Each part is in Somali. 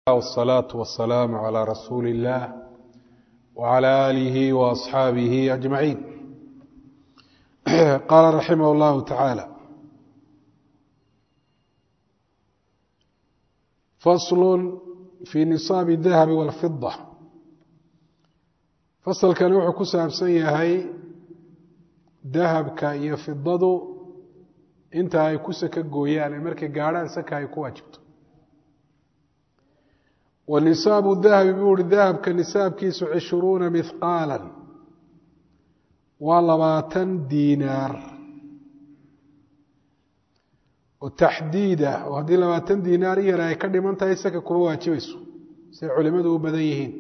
والصلاة والسلام على رسول الله وعلى آله وأصحابه أجمعين قال رحمه الله تعالى فصل في نصاب الذهب والفضة fasalkani wuxuu ku saabsan yahay dahabka iyo fidadu inta ay ku saka gooyaan ee markay gaadhaan saka ay ku waajibto wa nisaabu dahabi buu uhi dahabka nisaabkiisu cishruuna mihqaala waa labaatan diinaar oo taxdiid ah oo haddii labaatan diinaar iyar ay ka dhiman tahay saka kuma waajibayso siay culimadu u badan yihiin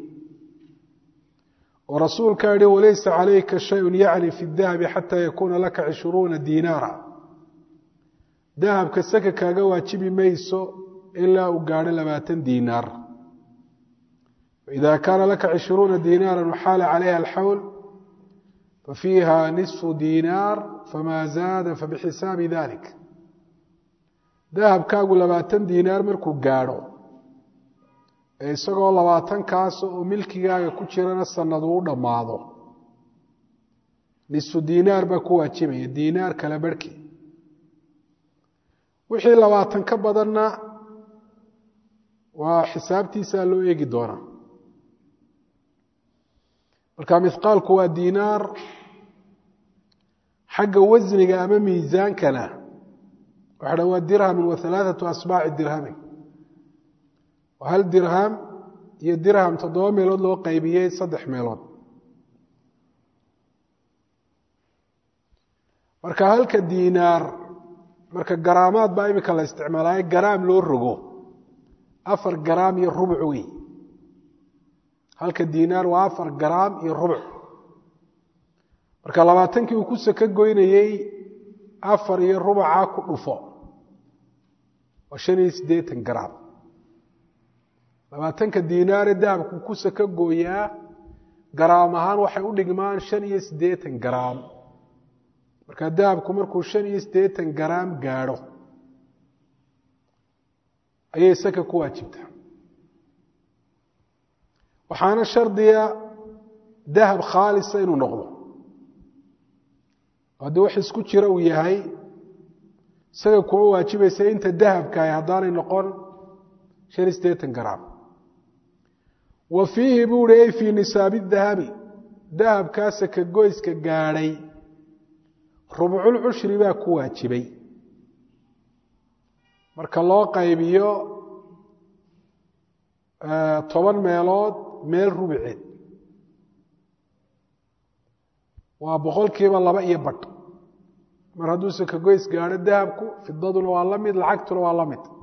oo rasuulkaa yihi walaysa calayka shayun yacni fi dahabi xataa yakuuna laka cishruuna diinaara dahabka saka kaaga waajibi mayso ilaa uu gaadho labaatan diinaar faida kaana laka cishruuna diinaara waxaala calayha alxawl fafiiha nisfu diinaar famaa zaada fabixisaabi dalik dahabkaagu labaatan diinaar markuu gaadho isagoo labaatankaas oo milkigaaga ku jirana sanad uu dhammaado nisfu diinaar baa ku waajibaya diinaar kala barhkii wixii labaatan ka badanna waa xisaabtiisaa loo eegi doonaa marka mihqaalku waa diinaar xagga wasniga ama miisaankana waxa dha waa dirhamin wa halaathatu asbaaci dirhamin hal dirham iyo dirham toddoba meelood loo qaybiyey saddex meelood marka halka diinaar marka garaamaad baa imika la isticmaalaayo garaam loo rogo afar garaam iyo rubuc wey halka diinaar waa afar garaam iyo rubuc marka labaatankii uu ku saka goynayey afar iyo rubuca ku dhufo waa shan iyo siddeetan garaam labaatanka diinaare dahabku ku saka gooyaa garaam ahaan waxay u dhigmaan shan iyo siddeetan garaam marka dahabku markuu shan iyo siddeetan garaam gaadho ayay saka ku waajibtaa waxaana shardiga dahab khaalisa inuu noqdo haddii wax isku jira uu yahay isaga kuma waajibaysa inta dahabkaah haddaanay noqon shan iyo siddeetan garaam wa fiihi buu uhi ay fii nisaabi dahabi dahabkaa saka goyska gaadhay rubcul cushri baa ku waajibay marka loo qaybiyo toban meelood meel rubuceed waa boqolkiiba laba iyo badh mar hadduu saka goys gaadho dahabku fidaduna waa la mid lacagtuna waa la mid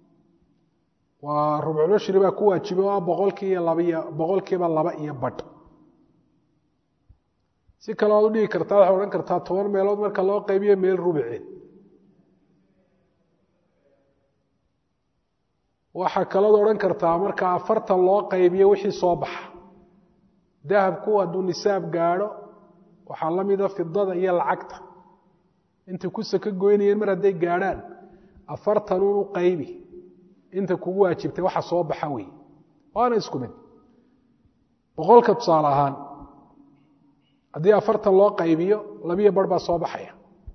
waa rubcushri baa ku waajibay oo ah boqolkiiiyo labaiyo boqolkiiba laba iyo badh si kale waad u dhigi kartaa waxaad odhan kartaa toban meelood marka loo qaybiyo meel rubuceed waxaa kalood odhan kartaa marka afartan loo qaybiyo wixii soo baxa dahabku hadduu nisaab gaadho waxaa la mida fidada iyo lacagta intay ku saka goynayeen mar hadday gaadhaan afartanun u qaybi inta kugu waajibtay waxa soo baxa wey waana isku mid boqolka tusaale ahaan haddii afartan loo qaybiyo labiyo bar baa soo baxaya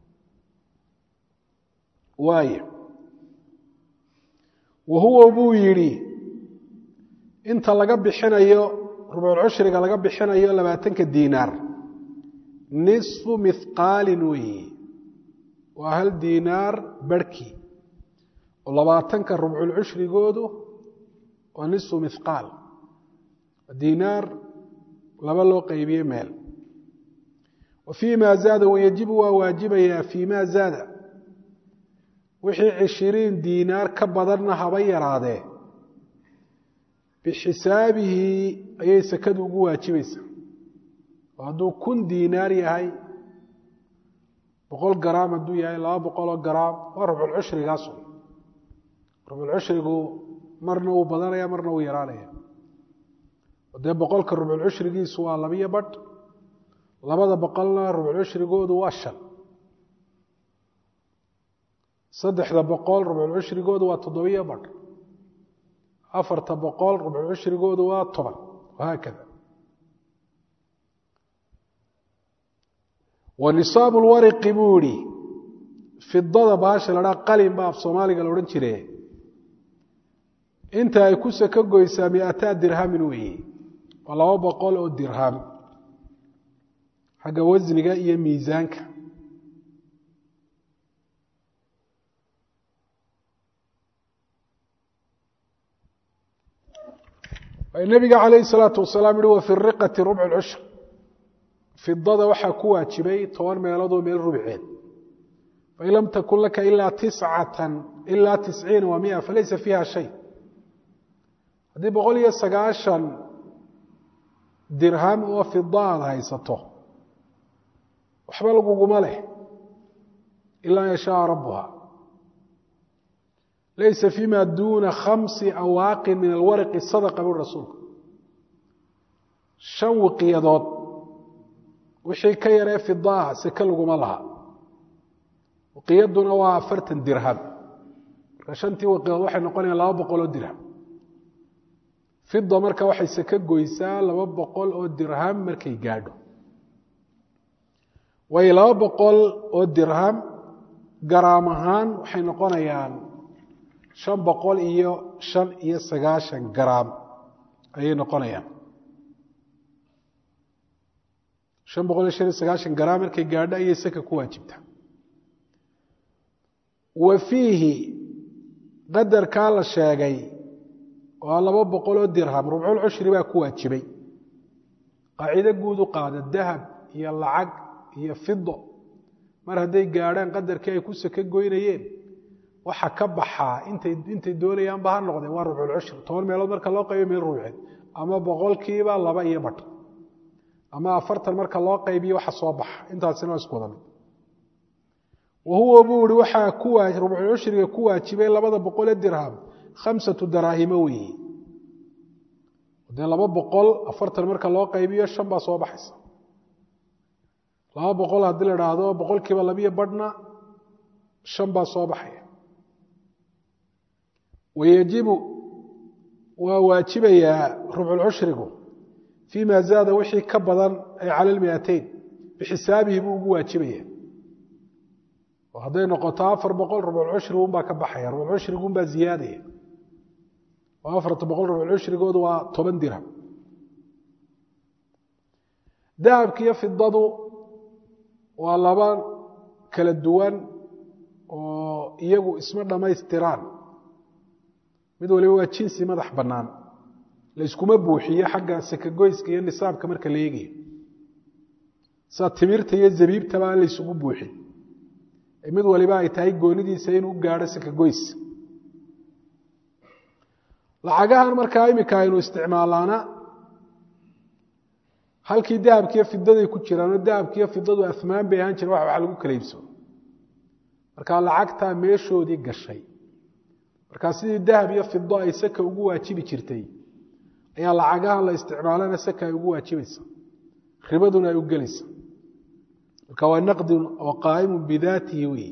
waaya wa huwa buu yidhi inta laga bixinayo rubculcushriga laga bixinayo labaatanka diinaar nisfu mihqaalin weeye waa hal diinaar barhkii oo labaatanka rubculcushrigoodu waa nisfu mihqaal diinaar laba loo qaybiye meel wa fii ma zaada wayajibu waa waajibayaa fii ma zaada wixii cishiriin diinaar ka badanna haba yaraadee bixisaabihi ayay sakadu ugu waajibaysaa oo hadduu kun diinaar yahay boqol garaam hadduu yahay laba boqoloo garaam waa rubculcushrigaas rubculcushrigu marna wuu badanaya marna wuu yaraanaya dee boqolka rubculcushrigiisu waa labiyo badh labada boqolna rubculcushrigoodu waa shan saddexda boqol rubculcushrigoodu waa toddobiyo badh afarta boqol rubcu cushrigoodu waa toban wahaakada wa nisaabu lwariqi buu ihi fidada baasha la dhaa qalin ba af soomaaliga la odhan jire inta ay ku saka goysaa miataa dirhamin weeye waa laba boqol oo dirham xagga wasniga iyo miisaanka nabiga calayhi salaatu wasalaam yihi wa fi riqati rubcu lcushr fidada waxaa ku waajibay toban meeloodoo meel rubceed fain lam takun laka ilaa tiscatan ilaa tisciina wa mia falaysa fiiha shay haddii boqol iyo sagaashan dirham oo fida aad haysato waxba laguguma leh ilaa yashaaa rabuha laysa fima duuna khamsi awaaqin min alwaraqi sadaqa bui rasuulku shan wiqiyadood wixii ka yaree fidaah seke laguma laha wiqiyaduna waa afartan dirham marka shantii wiqiyadood waxay noqonayaan laba boqol oo dirham fida marka waxay seke goysaa laba boqol oo dirham markay gaadho waayo laba boqol oo dirham garaam ahaan waxay noqonayaan shan boqol iyo shan iyo sagaashan garaam ayay noqonayaan shan boqol iyo shan iyo sagaashan garaam markay gaadho ayay saka ku waajibtaa wa fiihi qadarkaa la sheegay waa laba boqol oo dirham rubcul cushri baa ku waajibay qaacido guud u qaada dahab iyo lacag iyo fido mar hadday gaadhaan qadarkii ay ku saka goynayeen waxa ka baxaa intay intay doonayaanba ha noqdeen waa rubculcushri toban meelood marka loo qaybiyo meel rubceed ama boqolkiiba laba iyo badh ama afartan marka loo qaybiyo waxa soo baxa intaasina waa isku wada mid wa huwa buu ihi waxaa ku rubculcushriga ku waajibay labada boqolee dirham khamsatu daraahimo weeye dee laba boqol afartan marka loo qaybiyo shan baa soo baxaysa laba boqol haddii la idhaahdo boqolkiiba labiyo badhna shan baa soo baxaya wayajibu waa waajibayaa rubculcushrigu fii ma zaada wixii ka badan ay cala lmiateyn bixisaabihi buu ugu waajibaya oo hadday noqoto afar boqol rubculcushrigu unbaa ka baxaya rubculcushrigu unbaa ziyaadaya oo afarta boqol rubculcushrigoodu waa toban dirham dahabka iyo fidadu waa laba kala duwan oo iyagu isma dhammaystiraan mid waliba waa jinsi madax bannaan layskuma buuxiyo xagga sakagoyska iyo nisaabka marka la eegayo sida timirta iyo zabiibtaba aan laysugu buuxin ee mid waliba ay tahay goonidiisa inuu gaadho sakagoys lacagahan markaa iminka aynu isticmaalaana halkii dahabkiiyo fidaday ku jiraanoo dahabkiiyo fidadu afmaan bay ahaan jireen wax wax lagu kala iibsado markaa lacagtaa meeshoodii gashay markaa sidii dahab iyo fido ay saka ugu waajibi jirtay ayaa lacagahan la isticmaalana saka ay ugu waajibaysa ribaduna ay u gelaysa marka waa naqdin oo qaa'imun bidaatihi wey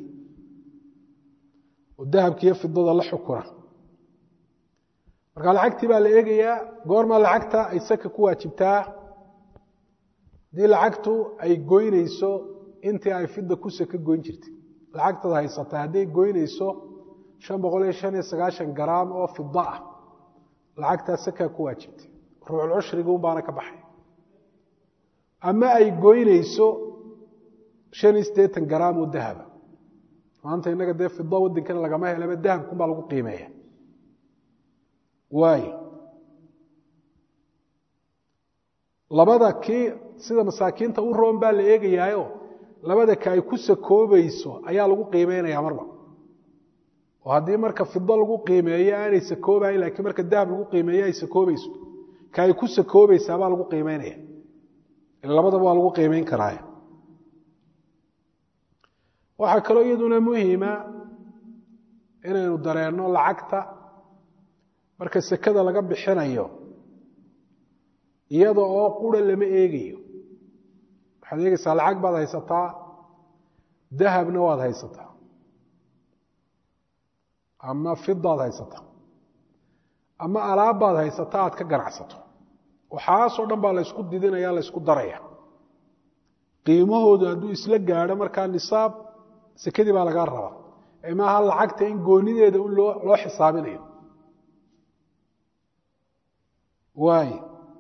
oo dahabkiiyo fidada la xukuna marka lacagtii baa la eegayaa goorma lacagta ay saka ku waajibtaa haddii lacagtu ay goynayso intii ay fida ku saka goyn jirtay lacagtaad haysata hadday goynayso shan boqol iyo shan iyo sagaashan garaam oo fida ah lacagtaa sakaa ku waajibtay rubculcushriga un baana ka baxay ama ay goynayso shan iyo siddeetan garaam oo dahaba maanta innaga dee fida waddankana lagama helaba dahabkun baa lagu qiimeeya waayo labada kii sida masaakiinta u roon baa la eegayaayo labada ka ay ku sakoobayso ayaa lagu qiimeynayaa marba oo haddii marka fido lagu qiimeeyo aanay sakoobayn laakiin marka dahab lagu qiimeeyo ay sakoobayso ka ay ku sakoobaysaa baa lagu qiimeynaya labadaba waa lagu qiimeyn karaa waxaa kaloo iyaduna muhima inaynu dareenno lacagta marka sekada laga bixinayo iyada oo qura lama eegayo waxaad eegaysaa lacag baad haysataa dahabna waad haysataa ama fidaad haysataa ama alaabbaad haysata aad ka ganacsato waxaasoo dhan baa laysku didinaya laysku daraya qiimahoodu hadduu isla gaadho markaa nisaab sekadii baa lagaa rabaa ee maaha lacagta in goonideeda un loo loo xisaabinayo waay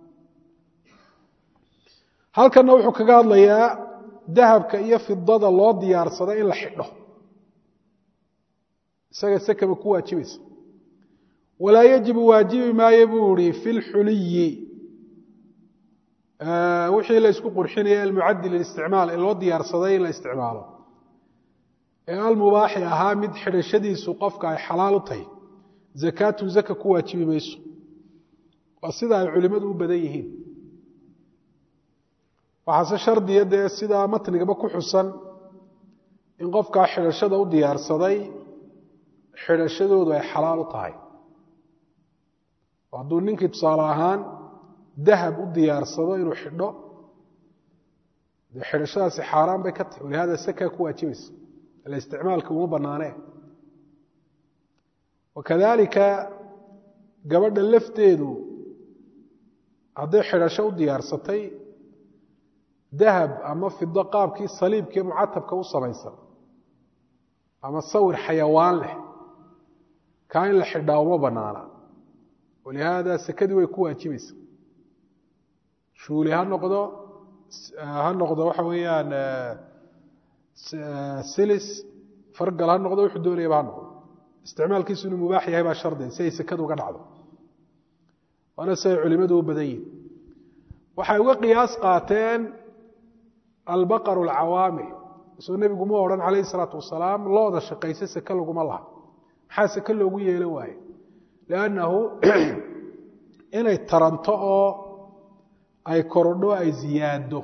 halkanna wuxuu kaga hadlayaa dahabka iyo fidada loo diyaarsado in la xidho isaga sekaba ku waajibaysa walaa yajibu waajibi maayo buu ihi fi lxuliyi wixii la isku qurxinaya almucadi lilisticmaal ee loo diyaarsaday in la isticmaalo ee almubaaxi ahaa mid xidhashadiisu qofka ay xalaal u tahay zakaatun zaka ku waajibi mayso waa sida ay culimmadu u badan yihiin waxaase shardiya dee sidaa matnigaba ku xusan in qofkaa xidhashada u diyaarsaday xidhashadoodu ay xalaal u tahay hadduu ninkii tusaale ahaan dahab u diyaarsado inuu xidho dee xidhashadaasi xaaraan bay ka tahay walihada sakaa ku waajibaysa ila isticmaalka uma banaanee wakadalika gabadha lafteedu hadday xidhasho u diyaarsatay dahab ama fido qaabkii saliibkii mucatabka u samaysan ama sawir xayawaan leh kaa in la xidhaa uma banaana walihaada sekadii way ku waajibaysa shuuli ha noqdo ha noqdo waxa weeyaan silis fargal ha noqdo wuxuu doonayaba ha noqdo isticmaalkiisu inuu mubaax yahay baa shardi si ay sekadu uga dhacdo waana si ay culimadu u badan yihin waxay uga qiyaas qaateen albaqaru alcawaamil isoo nebigu ma odhan calayhi salaatu wasalaam looda shaqaysa seke laguma laha maxaa seke loogu yeelan waaye liannahu inay taranto oo ay korodho ay ziyaado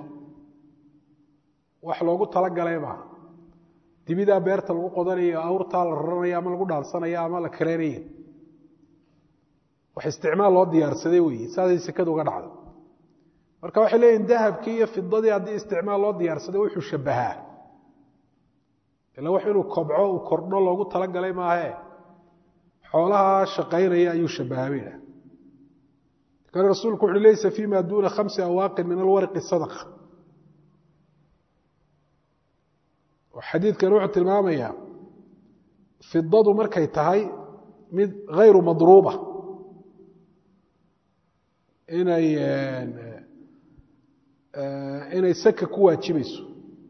wax loogu talagalay maaha dibidaa beerta lagu qodanayo awrtaa la raranaya ama lagu dhaansanaya ama la kareynaya wax isticmaal loo diyaarsaday weeye saasay sekada uga dhacdo marka waxay leeyihin dahabkii iyo fidadii haddii isticmaal loo diyaarsaday wuxuu shabahaa ila wax inuu kobco uu kordho loogu talagalay maahe xoolaha shaqaynaya ayuu shabahaa bay idhaha kan rasuulku wuxu laysa fima duna khamsi awaaqin min alwarqi sadaqa xadiidkan wuxuu tilmaamayaa fidadu markay tahay mid hayru madruuba inay inay saka ku waajibayso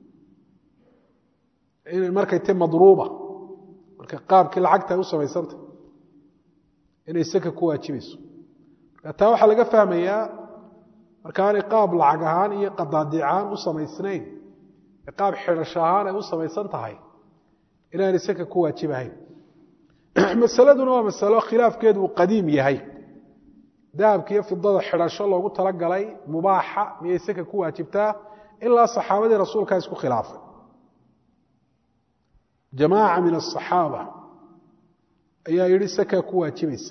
inay markay tahay madruuba marka qaabkii lacagta ay u samaysanta inay saka ku waajibayso marka taa waxaa laga fahmayaa markaanay qaab lacag ahaan iyo qadaadic ahaan u samaysnayn qaab xidhasho ahaan ay u samaysan tahay inaanay saka ku waajibahayn masaladuna waa masalo khilaafkeedu uu qadiim yahay dahabka iyo fidada xidhasho loogu talagalay mubaaxa miyay saka ku waajibtaa ilaa saxaabadii rasuulkaa isku khilaafay jamaaca min asaxaaba ayaa yidhi saka ku waajibaysa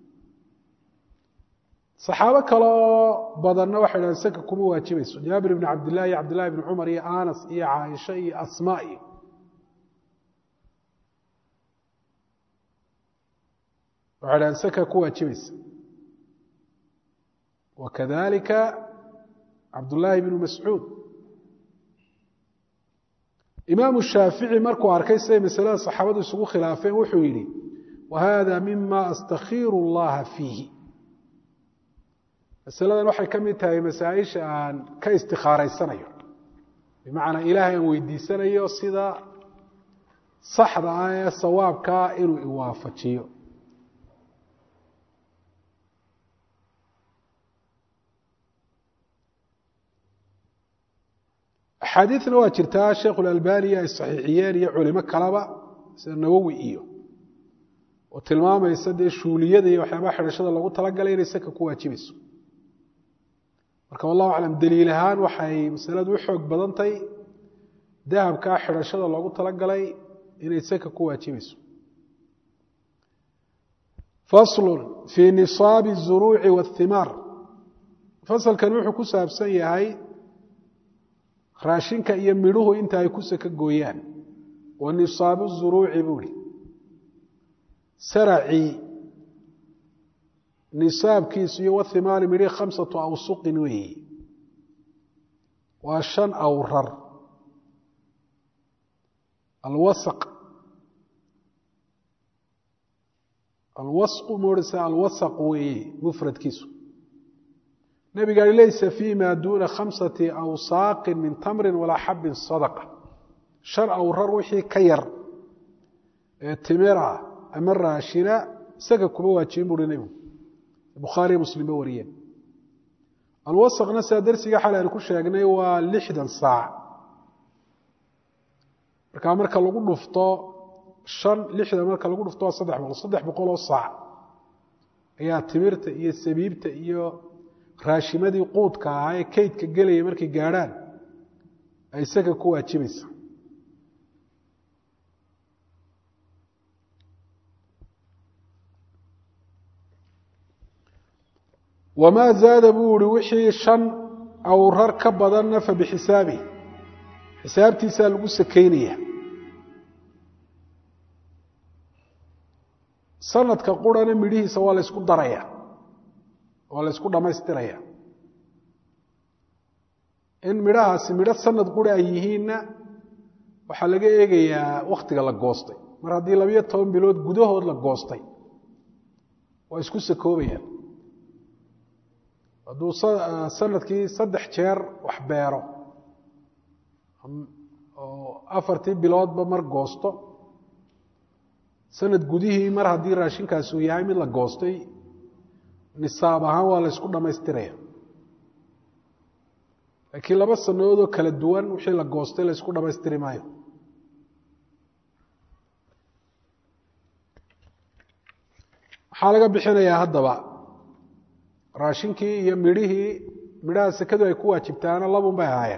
saxaabo kale oo badanna waxay dhahen saka kuma waajibayso jaabir ibni cabdillahi iyo cabdillahi ibni cumar iyo anas iyo caaisha iyo asmaa iyo waxay dhahen saka ku waajibaysa wakadalika cabdullaahi bnu mascuud imaamu shaafici markuu arkay siday masalada saxaabadu isugu khilaafeen wuxuu yidhi wa hada mima astakhiiru اllaha fiihi masaladan waxay ka mid tahay masaaisha aan ka istikhaaraysanayo bimacnaa ilaahay aan weydiisanayo sida saxda ah ee sawaabkaa inuu iwaafajiyo axaadiidna waa jirtaa sheekhu lalbaniya ay saxiixiyeen iyo culimo kaleba sida nawowi iyo oo tilmaamaysa dee shuuliyada iyo waxyaabaha xidhashada loogu talagalay inay saka ku waajibayso marka wallahu aclam daliil ahaan waxay masaladu u xoog badantay dahabkaa xidhashada loogu talagalay inay saka ku waajibayso faslun fii nisaabi الzuruuci waاhimaar fasalkan wuxuu ku saabsan yahay raashinka iyo midhuhu inta ay ku saka gooyaan wa nisaabu zuruuci buuhi saracii nisaabkiisu iyo wathimaari midhi khamsatu awsuqin weeyi waa shan awrar alwasaq alwasqu moodhasa alwasaq weeye mufradkiisu nabigaai laysa fi ma duuna khamsati awsaaqin min tamrin walaa xabin sadaqa shan awrar wixii ka yar ee timira ama raashina isaga kuma waajibin buuhi nebigu bukhaariyo muslimba wariyeen alwasaqna sidaa darsiga xal aynu ku sheegnay waa lixdan saac markaa marka lagu dhufto shan lixdan marka lagu dhufto waa saddex boqol saddex boqol oo saac ayaa timirta iyo sabiibta iyo raashimadii quudka ahaa ee kaydka gelaya markay gaadhaan ay isaga ku waajibaysa wamaa zaada buu ihi wixii shan awrar ka badanna fa bixisaabi xisaabtiisaa lagu sakaynaya sanadka qurana midhihiisa waa la ysku daraya waa la ysku dhammaystiraya in midhahaasi midho sanad qura ay yihiinna waxaa laga eegayaa wakhtiga la goostay mar haddii labiyo toban bilood gudahood la goostay waa isku sakoobayaan hadduu sanadkii saddex jeer wax beero oo afartii biloodba mar goosto sanad gudihii mar haddii raashinkaasi uu yahay mid la goostay nisaab ahaan waa la ysku dhammaystiraya laakiin laba sanadoodoo kala duwan wixii la goostay la ysku dhammaystiri maayo maxaa laga bixinayaa haddaba raashinkii iyo midhihii midhaha sekadu ay ku waajibtaana labun bay ahaayeen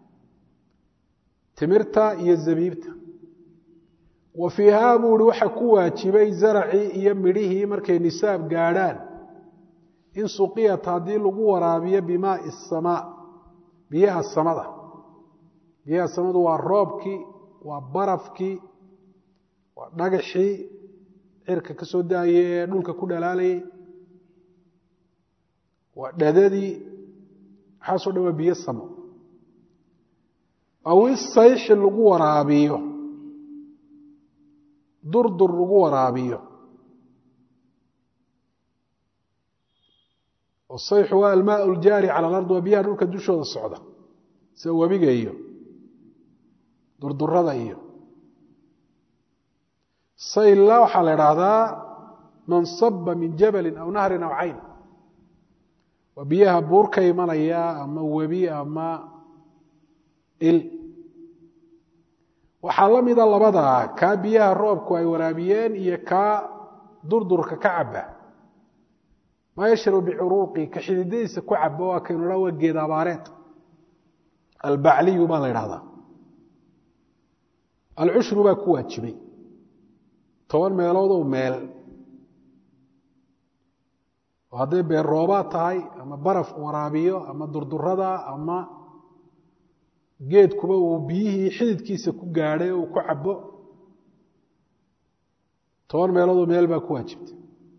timirta iyo zabiibta wa fiihaa buu ihi waxa ku waajibay zaracii iyo midhihii markay nisaab gaadhaan in suqiyat haddii lagu waraabiyo bimaai isamaa biyaha samada biyaha samadu waa roobkii waa barafkii waa dhagaxii cirka ka soo daayay ee dhulka ku dhalaalayay waa dhadadii waxaasoo dhan waa biyo samo aw isayxi lagu waraabiyo durdur lagu waraabiyo sayxu waa almaa ljaari cala alard waa biyaha dhulka dushooda socda sida webiga iyo durdurada iyo saylla waxaa la idhaahdaa man saba min jabalin aw nahrin aw cayn waa biyaha buur ka imanaya ama webi ama il waxaa la mida labadaa kaa biyaha roobku ay waraabiyeen iyo kaa durdurka ka caba maa yashrabu bicuruuqi ka xididadiisa ku caba waa kaynu dha waa geed abaareed albacliyu baa la idhahdaa alcushru baa ku waajibay toban meelood oo meel oo hadday beer roobaad tahay ama baraf waraabiyo ama durdurada ama geedkuba uu biyihii xididkiisa ku gaadhay oo uu ku cabo toban meelood oo meel baa ku waajibtay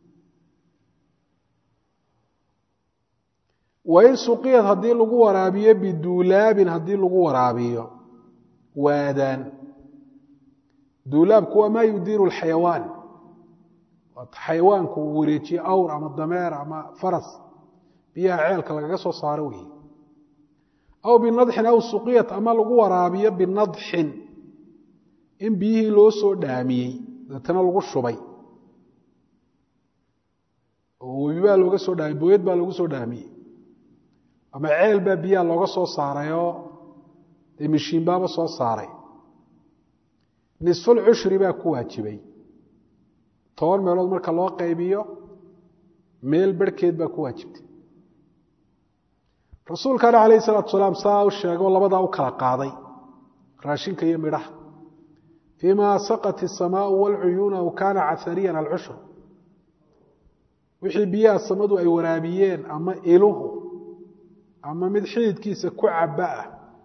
wain suqiyad haddii lagu waraabiyo biduulaabin haddii lagu waraabiyo waadaan duulaabku waa maa yudiiru lxayawaan xayawaanku uu wareejiye awr ama dameer ama faras biyaha ceelka lagaga soo saaro weeye aw binadxin aw suqiyat ama lagu waraabiyo binadxin in biyihii loo soo dhaamiyey deetana lagu shubay oo webi baa looga soo dhaamiyey booyad baa loogu soo dhaamiyey ama ceel baa biyaha looga soo saarayoo dee mishiin baaba soo saaray nisful cushri baa ku waajibay toban meelood marka loo qaybiyo meel barhkeed baa ku waajibtay rasuulkana calayhi salaatu salaam saa u sheegoo labadaa u kala qaaday raashinka iyo midhaha fii ma saqat isamaau waalcuyuuna aw kaana cahariyan alcushru wixii biyaha samadu ay waraabiyeen ama iluhu ama mid xididkiisa ku caba ah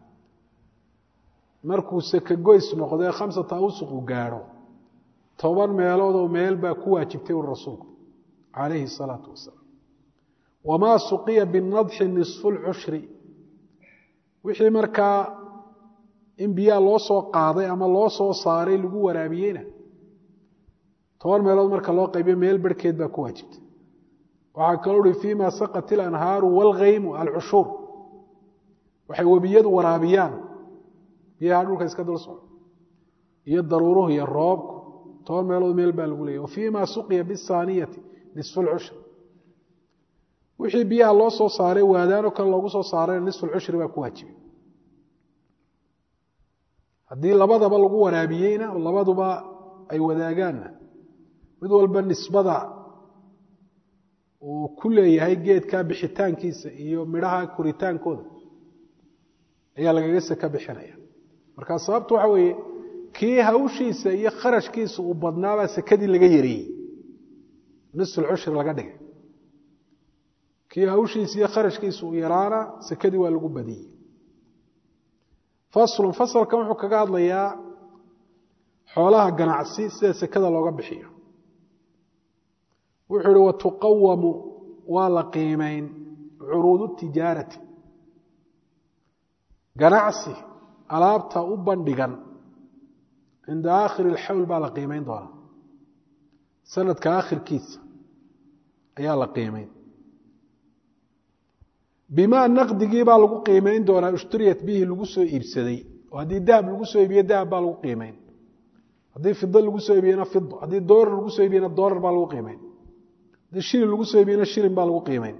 markuu sakagoys noqdee khamsata awsuqu gaadho toban meeloodoo meel baa ku waajibtay uri rasuulku calayhi salaatu wasalaam wamaa suqiya binadxi nisfu lcushri wixii markaa in biyaha loo soo qaaday ama loo soo saaray lagu waraabiyeyna toban meelood marka loo qaybiyo meel barhkeed baa ku waajibta waxaa kaloo uhi fima saqat ilanhaaru wاlghaymu alcushuur waxay webiyadu waraabiyaan biyaha dhulka iska dul socdo iyo daruuruhu iyo roobku toban meelood meel baa lagu leeyay wafima suqiya bisaaniyati nisfu lcushr wixii biyaha loo soo saaray waadaanoo kale loogu soo saarayna nisfu lcushri baa ku waajibay haddii labadaba lagu waraabiyeyna oo labaduba ay wadaagaanna mid walba nisbada uu ku leeyahay geedka bixitaankiisa iyo midhaha koritaankooda ayaa lagaga seka bixinaya markaa sababtu waxa weeye kii hawshiisa iyo kharashkiisa uu badnaabaa sekadii laga yareeyey nisfulcushri laga dhigay kii hawshiisa iyo kharashkiisa uu yaraana sekadii waa lagu badiyey faslun fasalkan wuxuu kaga hadlayaa xoolaha ganacsi sida sekada looga bixiyo wuxuu ihi watuqawamu waa la qiimeyn curuudu tijaarati ganacsi alaabta u bandhigan cinda aakhiri alxawl baa la qiimeyn doonaa sanadka aakhirkiisa ayaa la qiimeyn bimaa naqdigii baa lagu qiimeyn doonaa ishturiyat bihi lagu soo iibsaday oo haddii dahab lagu soo iibiye dahab baa lagu qiimeyn haddii fido lagu soo iibiyena fido haddii doolar lagu soo iibiyena doolar baa lagu qiimeyn haddii shilin lagu soo iibiyena shilin baa lagu qiimeyn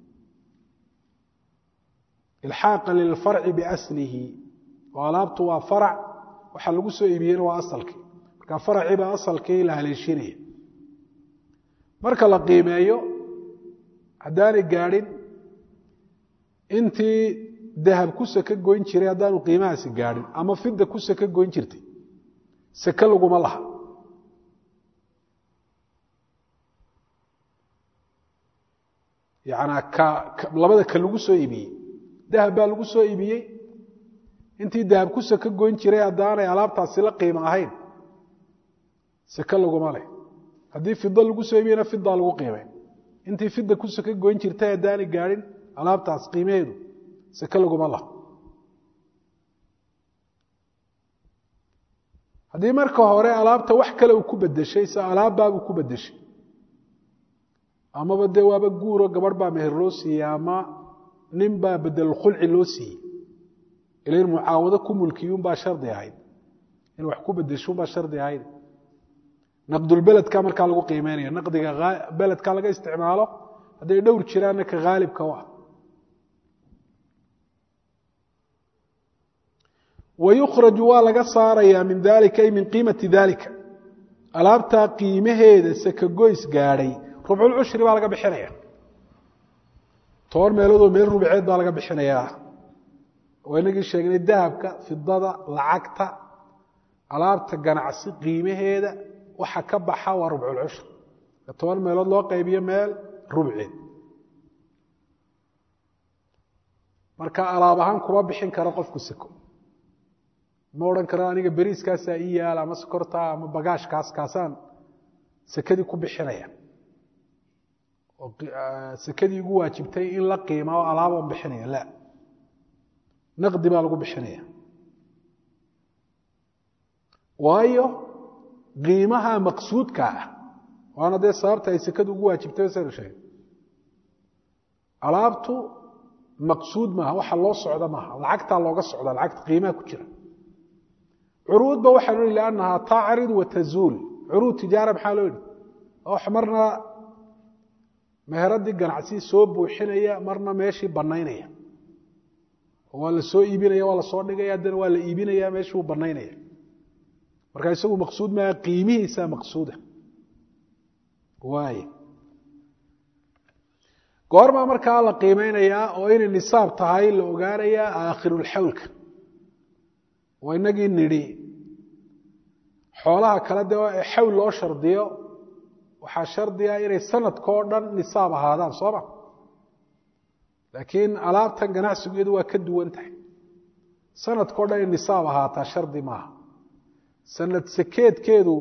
ilxaaqa lilfarci biaslihi oo alaabtu waa farac waxa lagu soo iibiyena waa asalkii marka faracii baa asalkii la haleeshinaya marka la qiimeeyo haddaanay gaadhin intii dahab ku seke goyn jiray haddaanu qiimahaasi gaadhin ama fida ku seke goyn jirtay seke laguma laha yanaa ka labada ka lagu soo iibiyey dahab baa lagu soo iibiyey intii dahab ku seke goyn jiray haddaanay alaabtaasi la qiimo ahayn seke laguma leh haddii fido lagu soo iibiyena fidaa lagu qiimay intii fida ku seke goyn jirtay haddaanay gaadhin alaabtaas qiimaheedu seke laguma laha haddii marka hore alaabta wax kale uu ku bedeshay se alaabbaabuu ku bedeshay amaba dee waaba guuro gabadh baa meher loo siiyey ama nin baa bedelulkhulci loo siiyey ila in mucaawado ku mulkiyuunbaa shardi ahayd in wax ku bedeshuunbaa shardi ahayd naqdulbeledka markaa lagu qiimeynaya naqdiga beledka laga isticmaalo hadday dhowr jiraanna ka haalibka u ah wayukhraju waa laga saarayaa min dalika ay min qiimati dalika alaabtaa qiimaheeda sakagoys gaadhay rubculcushri baa laga bixinaya toban meeloodoo meel rubceed baa laga bixinayaa oo inagii sheegnay dahabka fidada lacagta alaabta ganacsi qiimaheeda waxa ka baxa waa rubculcushri toban meelood loo qaybiyo meel rubceed marka alaab ahaan kuma bixin karo qofku seko ma odhan karo aniga beriiskaasaa ii yaala ama sokortaa ama bagaashkaas kaasaan sekadii ku bixinaya oo sekadii igu waajibtay in la qiima oo alaabon bixinaya la naqdi baa lagu bixinaya waayo qiimaha maqsuudka ah waana dee sababta ay sekadu ugu waajibtay saynu sheegay alaabtu maqsuud maaha waxa loo socda maaha lacagtaa looga socda lacagta qiimaha ku jira curuudba waxaanu ihi liannahaa tacrid wa tazuul curuud tijaara maxaa loo yidhi wax marna meheradii ganacsi soo buuxinaya marna meeshii banaynaya waa la soo iibinaya waa la soo dhigaya haddana waa la iibinaya meeshuu banaynaya marka isagu maqsuud maaha qiimihiisa maqsuuda waay goormaa markaa la qiimeynayaa oo inay nisaab tahay la ogaanayaa aakhirulxawlka oo inagii nidhi xoolaha kale dee xawl loo shardiyo waxaa shardiga inay sanadkao dhan nisaab ahaadaan sooma laakiin alaabtan ganacsigeedu waa ka duwan tahay sanadkao dhan inay nisaab ahaataa shardi maaha sanad sakeedkeedu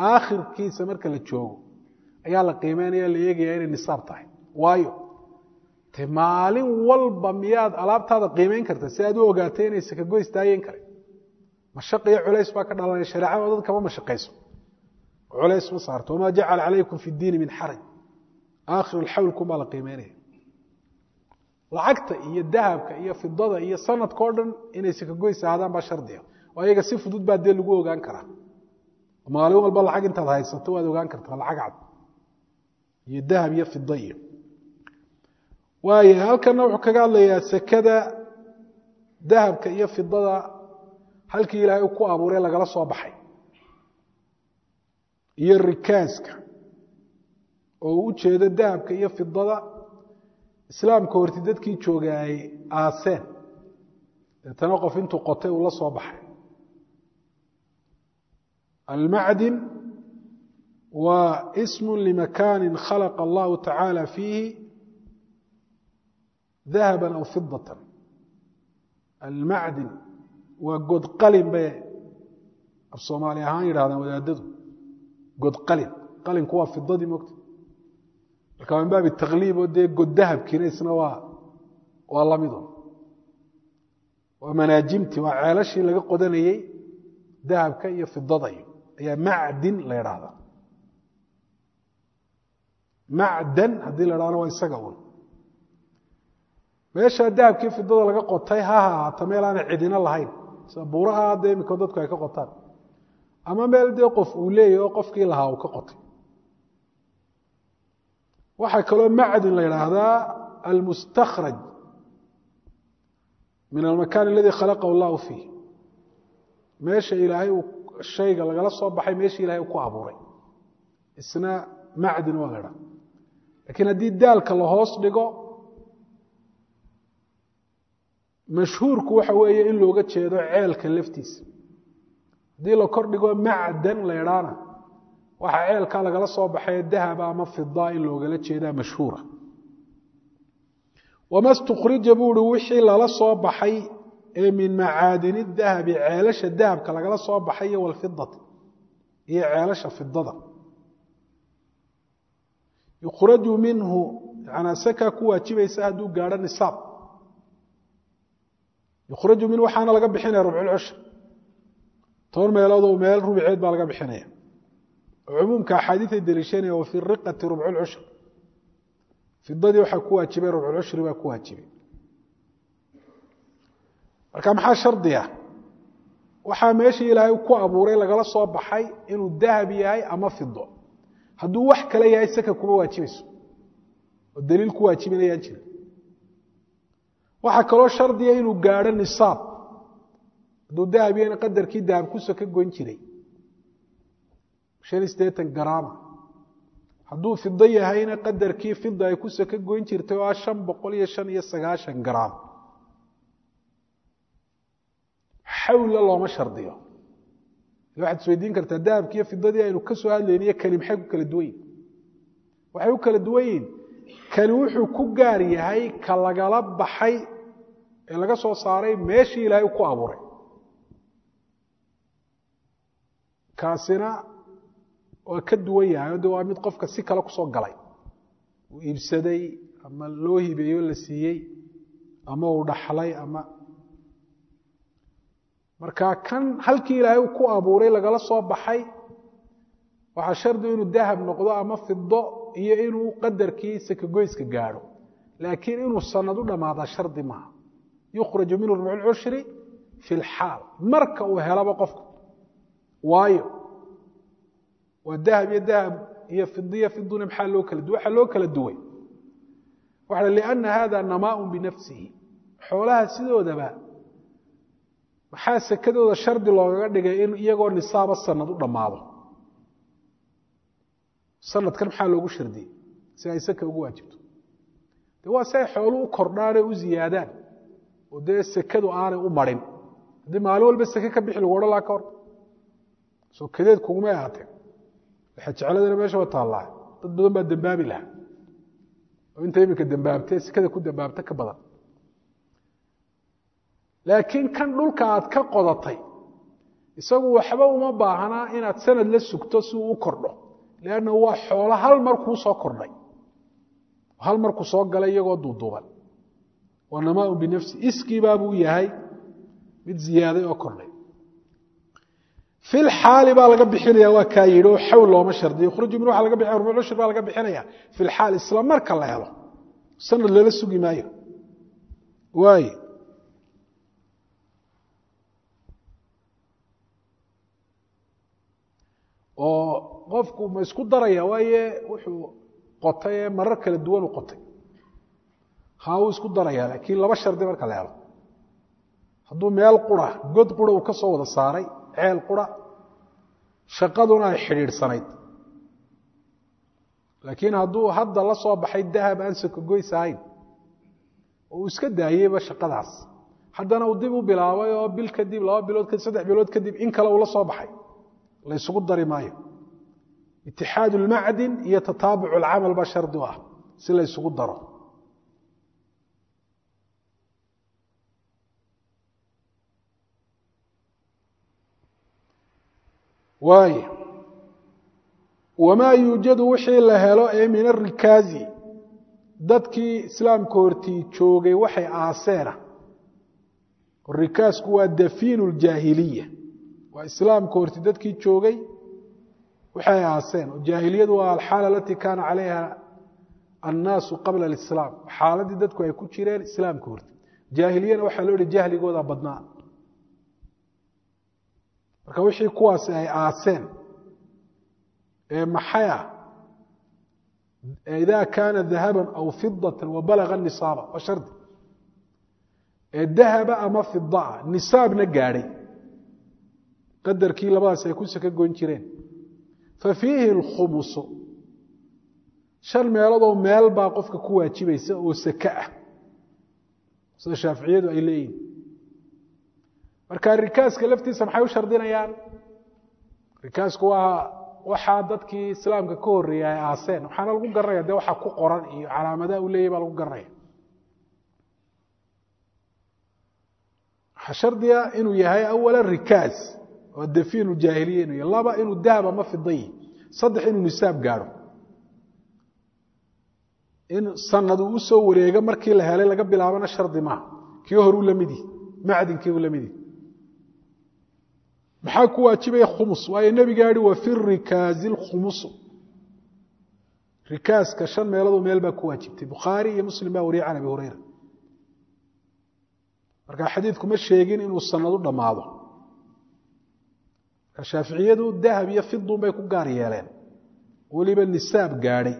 aakhirkiisa marka la joogo ayaa la qiimeynaya la eegaya inay nisaab tahay waayo te maalin walba miyaad alaabtaada qiimeyn karta si aad u ogaatay inay sakagoys taayeen kare mashaq iyo culays baa ka dhalanaya shareecada dad kama mashaqayso culays ma saarto wamaa jacala calaykum fi diini min xaraj aakhir alxawlkum baa la qiimeynaya lacagta iyo dahabka iyo fidada iyo sanadka o dhan inay sakagoys ahaadaan baa shardiga oo ayaga si fudud baa dee lagu ogaan karaa maalin walba lacag intaad haysato waad ogaan kartaa lacag cad iyo dahab iyo fida iyo waaya halkana wuxuu kaga hadlayaa sekada dahabka iyo fidada halkii ilaahay ku abuuray lagala soo baxay iyo rikaaska oo u jeedo dahabka iyo fidada islaamka horti dadkii jooga ay aaseen deetana qof intuu qotay uu la soo baxay almacdin waa ismu limakani khalaqa allahu tacaala fiihi dahaba aw fidatan almacdin waa godqalin bay af soomaali ahaan yidhahdaan wadaadadu godqalin qalinku waa fidadii mogta marka min baabi takliib oo dee god dahabkiina isna waa waa lamido waa manaajimti waa ceelashii laga qodanayey dahabka iyo fidadayo ayaa macdin la ydhaahdaa macdan haddii la dhahna waa isaga un meeshaa dahabkii fidada laga qotay ha hahaata meel aanay cidina lahayn sida buuraha hadda imika dadku ay ka qotaan ama meel dee qof uu leeyahy oo qofkii lahaa uu ka qotay waxaa kaloo macdin la yidhaahdaa almustakhraj min almakan aladi khalaqahu allahu fiih meesha ilaahay uu shayga lagala soo baxay meesha ilahay uu ku abuuray isna macdin waa la ydhaha lakiin haddii daalka la hoos dhigo mashhuurku waxa weeye in looga jeedo ceelka laftiisa haddii la kor dhigo macdan la ydhaana waxaa ceelkaa lagala soo baxay dahaba ama fida in loogala jeedaa mashhuura wama stukrija buu uhi wixii lala soo baxay ee min macaadini dahabi ceelasha dahabka lagala soo baxay iyo walfidati iyo ceelasha fidada yukhraju minhu yanaa sakaa ku waajibaysa hadduu gaadho nisaab yukhraju minhu waxaana laga bixinaya rubculcushr toban meelood oo meel rubiceed baa laga bixinaya cumuumka axaadiiay deliishanaya wa fi riqati rubculcushr fidadii waxaa ku waajibay rubculcushri baa ku waajibay marka maxaa shardiga waxaa meeshii ilaahay ku abuuray lagala soo baxay inuu dahab yahay ama fido hadduu wax kale yahay saka kuma waajibayso oo daliil ku waajibinayaan jira waxaa kaloo shardiga inuu gaadho nisaab hadduu dahab yahayna qadarkii dahab ku saka goyn jiray shan iyo siddeetan garaama hadduu fido yahayna qadarkii fida ay ku saka goyn jirtay oo ah shan boqol iyo shan iyo sagaashan garaam xawla looma shardiyo waxaad isweydiin kartaa dahabkiiyo fidadii aynu ka soo hadlayniyo kani maxay ku kala duwan yihin waxay u kala duwan yihin kani wuxuu ku gaar yahay ka lagala baxay ee laga soo saaray meeshii ilaahay ku abuuray kaasina waa ka duwan yahay de waa mid qofka si kale kusoo galay uu iibsaday ama loo hibeeyo la siiyey ama uu dhaxlay ama marka kan halkii ilaahay uu ku abuuray lagala soo baxay waxaa shardi inuu dahab noqdo ama fido iyo inuu qadarkii sakagoyska gaadho laakiin inuu sanad u dhammaadaa shardi maaha yukhraju minhu rubculcushri fi lxaal marka uu helaba qofku waayo waa dahab iyo dahab iyo fidiyo fiduna maxaa loo kala duway waxaa loo kala duway waxa lianna hada namaaun binafsihi xoolaha sidoodaba maxaa sekadooda shardi loogaga dhigay in iyagoo nisaaba sanad u dhammaado sanadkan maxaa loogu shardiyey si ay seka ugu waajibto de waa si ay xoolu u kordhaan oo u ziyaadaan oo dee sekadu aanay u marin haddii maalin walba seke ka bixi lagu odhan laha ka hor soo kadeed kugumay ahaateen jecladana meesha wa taallaa dad badan baa dembaabi lahaa oo inta iminka dembaabtee sekada ku dembaabta ka badan laakiin kan dhulka aad ka qodatay isagu waxba uma baahnaa inaad sanad la sugto si uu u kordho leanna waa xoolo hal mar kuu soo kordhay hal markuu soo galay iyagoo duuduuban waa namaaun binafsi iskiibaabuu yahay mid ziyaaday oo kordhay fil xaali baa laga bixinaya waa kaa yidhi oo xawl looma shardiyo khruju min waxa laga bixinaya rubuc cushur baa laga bixinaya fil xaal isla marka la helo sanad lala sugi maayo waaye oo qofku ma isku daraya waaye wuxuu qotay ee marar kala duwan u qotay haa wuu isku daraya laakiin laba shardi marka la helo hadduu meel qura god qura uu ka soo wada saaray ceel qura shaqaduna ay xidhiidhsanayd laakiin hadduu hadda la soo baxay dahab aan sokogoys ahayn oo uu iska daayeyba shaqadaas haddana uu dib u bilaabay oo bil kadib laba bilood kadib saddex bilood kadib in kale uu la soo baxay la ysugu dari maayo itixaadu lmacdin iyo tataabucu alcamal baa shardi u ah si la ysugu daro waay wamaa yuujadu wixii la helo ee min arikaazi dadkii islaamka hortii joogay waxay aaseena rikaasku waa dafiinu ljaahiliya waa islaamka horti dadkii joogay waxay aaseen oo jaahiliyadu waa alxaala alatii kaana calayha annaasu qabla alislaam xaaladii dadku ay ku jireen islaamka horti jaahiliyana waxaa loo yihi jahligooda badnaa marka wixii kuwaasi ay aaseen ee maxay ah ida kaana dahaban aw fidatan wabalaga nisaaba waa shardi ee dahaba ama fidaa nisaabna gaadhay qadarkii labadaas ay ku saka goyn jireen fa fiihi alkhumusu shan meeloodoo meel baa qofka ku waajibaysa oo sake ah sida shaaficiyadu ay leeyihin marka rikaaska laftiisa maxay u shardinayaan rikaasku waa waxaa dadkii islaamka ka horreeyay ay aaseen waxaana lagu garanaya dee waxaa ku qoran iyo calaamadaha uu leeyahy baa lagu garanaya waxaa shardiga inuu yahay awala rikaas oo dafiinu jaahiliya inuu yahay laba inuu dahab ama fidayi saddex inuu nisaab gaadho in sanad uu usoo wareego markii la helay laga bilaabana shardi maaha kii horuu la midi macdinkii uu la midi maxaa ku waajibaya khumus waayo nebigaa yihi wa fi rikaazi lkhumusu rikaaska shan meeloodoo meel baa ku waajibtay bukhaari iyo muslim baa wariyay can abi hureyra marka xadiidku ma sheegin inuu sanad u dhammaado marka shaaficiyadu dahab iyo fidun bay ku gaar yeeleen weliba nisaab gaadhay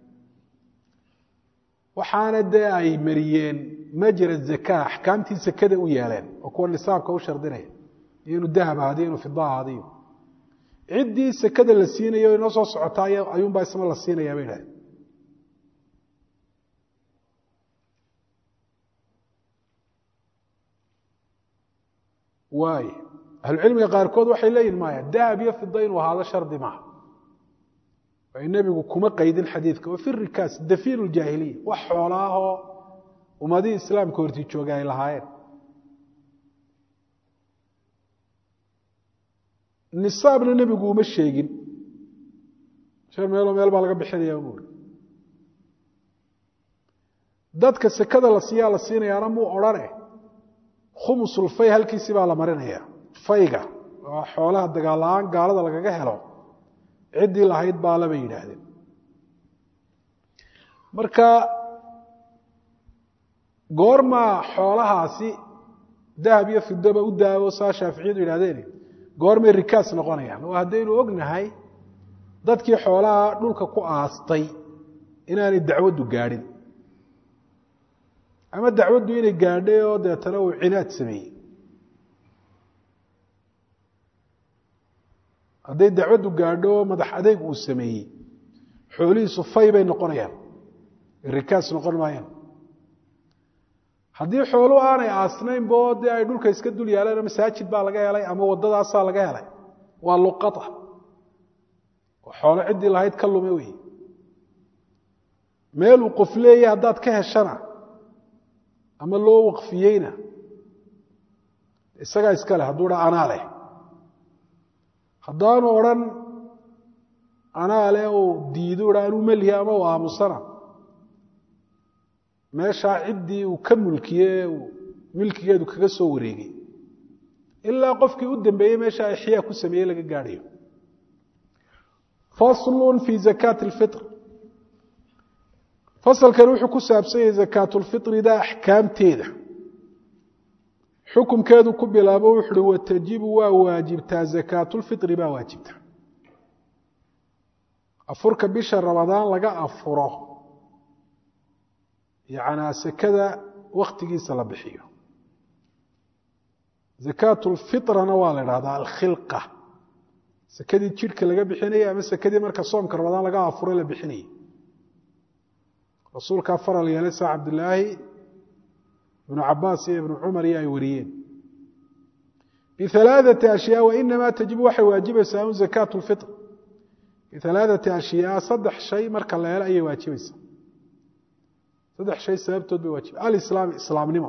waxaana dee ay mariyeen majra zaka axkaamtii sakada u yeeleen oo kuwa nisaabka u shardinaya iyo inuu dahab ahaadiyo inuu fida ahaadiyo ciddii sakada la siinayo inoo soo socotaa ayuunbaa isna la siinayaa bay idhahdeen waay ahlucilmiga qaarkood waxay leeyihin maya dahab iyo fida inuu ahaado shardi maaha ay nebigu kuma qaydin xadiidka wa fi rikaas dafiinu ljaahiliya wax xoolaahoo ummadihii islaamka hortii joogay ay lahaayeen nisaabna nebigu uma sheegin shan meeloo meel baa laga bixinaya buuri dadka sekada la siiyaa la siinayaana muu odhane khumusulfay halkiisii baa la marinaya fayga waa xoolaha dagaal la-aan gaalada lagaga helo ciddii lahayd baa labay yidhaahdeen marka goormaa xoolahaasi dahab iyo fidoba u daawo saa shaaficiyadu yidhahdeen goormay rikaas noqonayaan oo haddaynu ognahay dadkii xoolaha dhulka ku aastay inaanay dacwaddu gaadhin ama dacwaddu inay gaadhay oo deetana uu cinaad sameeyey hadday dacwaddu gaadho oo madax adeyg uu sameeyey xoolihiisu fay bay noqonayaan rikaas noqon maayaan haddii xooluhu aanay aasnaynbo dee ay dhulka iska dul yaaleen masaajid baa laga helay ama waddadaasaa laga helay waa luqata oo xoolo ciddii lahayd ka lume wey meeluu qof leeya haddaad ka heshana ama loo waqfiyeyna isagaa iska leh hadduu dha anaa leh haddaanu odhan anaa leh uu diidu dha anuu melihi ama u aamusana meeshaa ciddii uu ka mulkiye milkigeedu kaga soo wareegay ilaa qofkii u dambeeyey meesha ixyaa ku sameeyey laga gaadhayo faslun fi zakaati alfitr fasalkan wuxuu ku saabsan yahay zakaatulfitrida axkaamteeda xukumkeedu ku bilaabo wuxuuhi watajibu waa waajibtaa zakaatulfitri baa waajibta afurka bisha ramadaan laga afuro yacnaa sekada wakhtigiisa la bixiyo zakaatulfitrana waa la idhahdaa alkhilqa sekadii jidhka laga bixinayay ama sekadii marka soomka ramadaan laga afuro la bixinayay rasuulkaa faral yeelay saa cabdilaahi ibnu cabaas iyo ibnu cumar iyo ay wariyeen bialaaثati ashyaa wainamaa tajibu waxay waajibaysaa un zakaat lfitr bialaaثati ashyaa saddex shay marka la helo ayay waajibaysaa saddex shay sababtood bay waajiba alislaam islaamnimo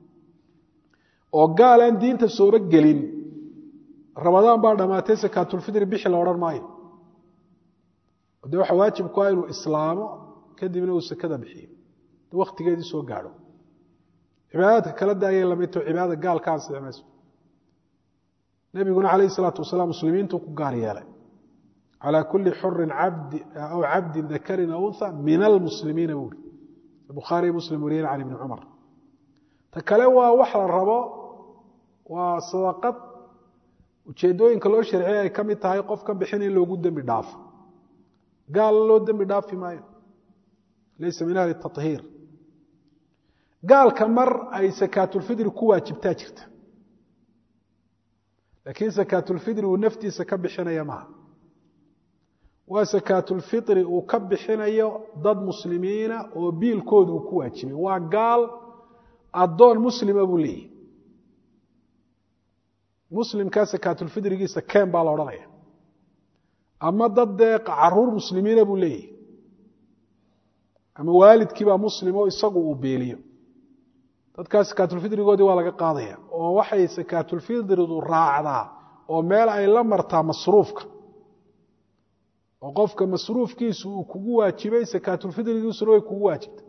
oo gaal aan diinta sooba gelin ramadaan baa dhammaatay sakaatulfitri bixi la odhan maayo de waxa waajib ku ah inuu islaamo kadibna uu sekada bixiyo waktigeedii soo gaadho cibaadaadka kala daayay lamidto cibaadada gaalka ansixi mayso nebiguna calayh isalaatu wasalaam muslimiintuu ku gaar yeelay calaa kulli xurin cabdi aw cabdin dakarin aw unha min almuslimiina buuri bukhaariy muslim wariyeen can ibni cumar ta kale waa wax la rabo waa sadaqad ujeeddooyinka loo sharciyay ay ka mid tahay qofka bixin in loogu dembi dhaafo gaal loo dembi dhaafi maayo laysa min ahli tahiir gaalka mar ay sakaatulfidri ku waajibtaa jirta laakiin sakaatulfidri uu naftiisa ka bixinaya maaha waa sakaatulfitri uu ka bixinayo dad muslimiina oo biilkooda uu ku waajibay waa gaal addoon muslima buu leeyahy muslimkaa sakaatulfidrigiisa keen baa la odhanaya ama dad dee caruur muslimiina buu leeyahy ama waalidkiibaa muslim oo isagu uu beeliyo dadkaas sakaatulfidrigoodii waa laga qaadaya oo waxay sakaatulfidridu raacdaa oo meel ay la martaa masruufka oo qofka masruufkiisu uu kugu waajibay sakaatulfidrigiisuna way kugu waajibtay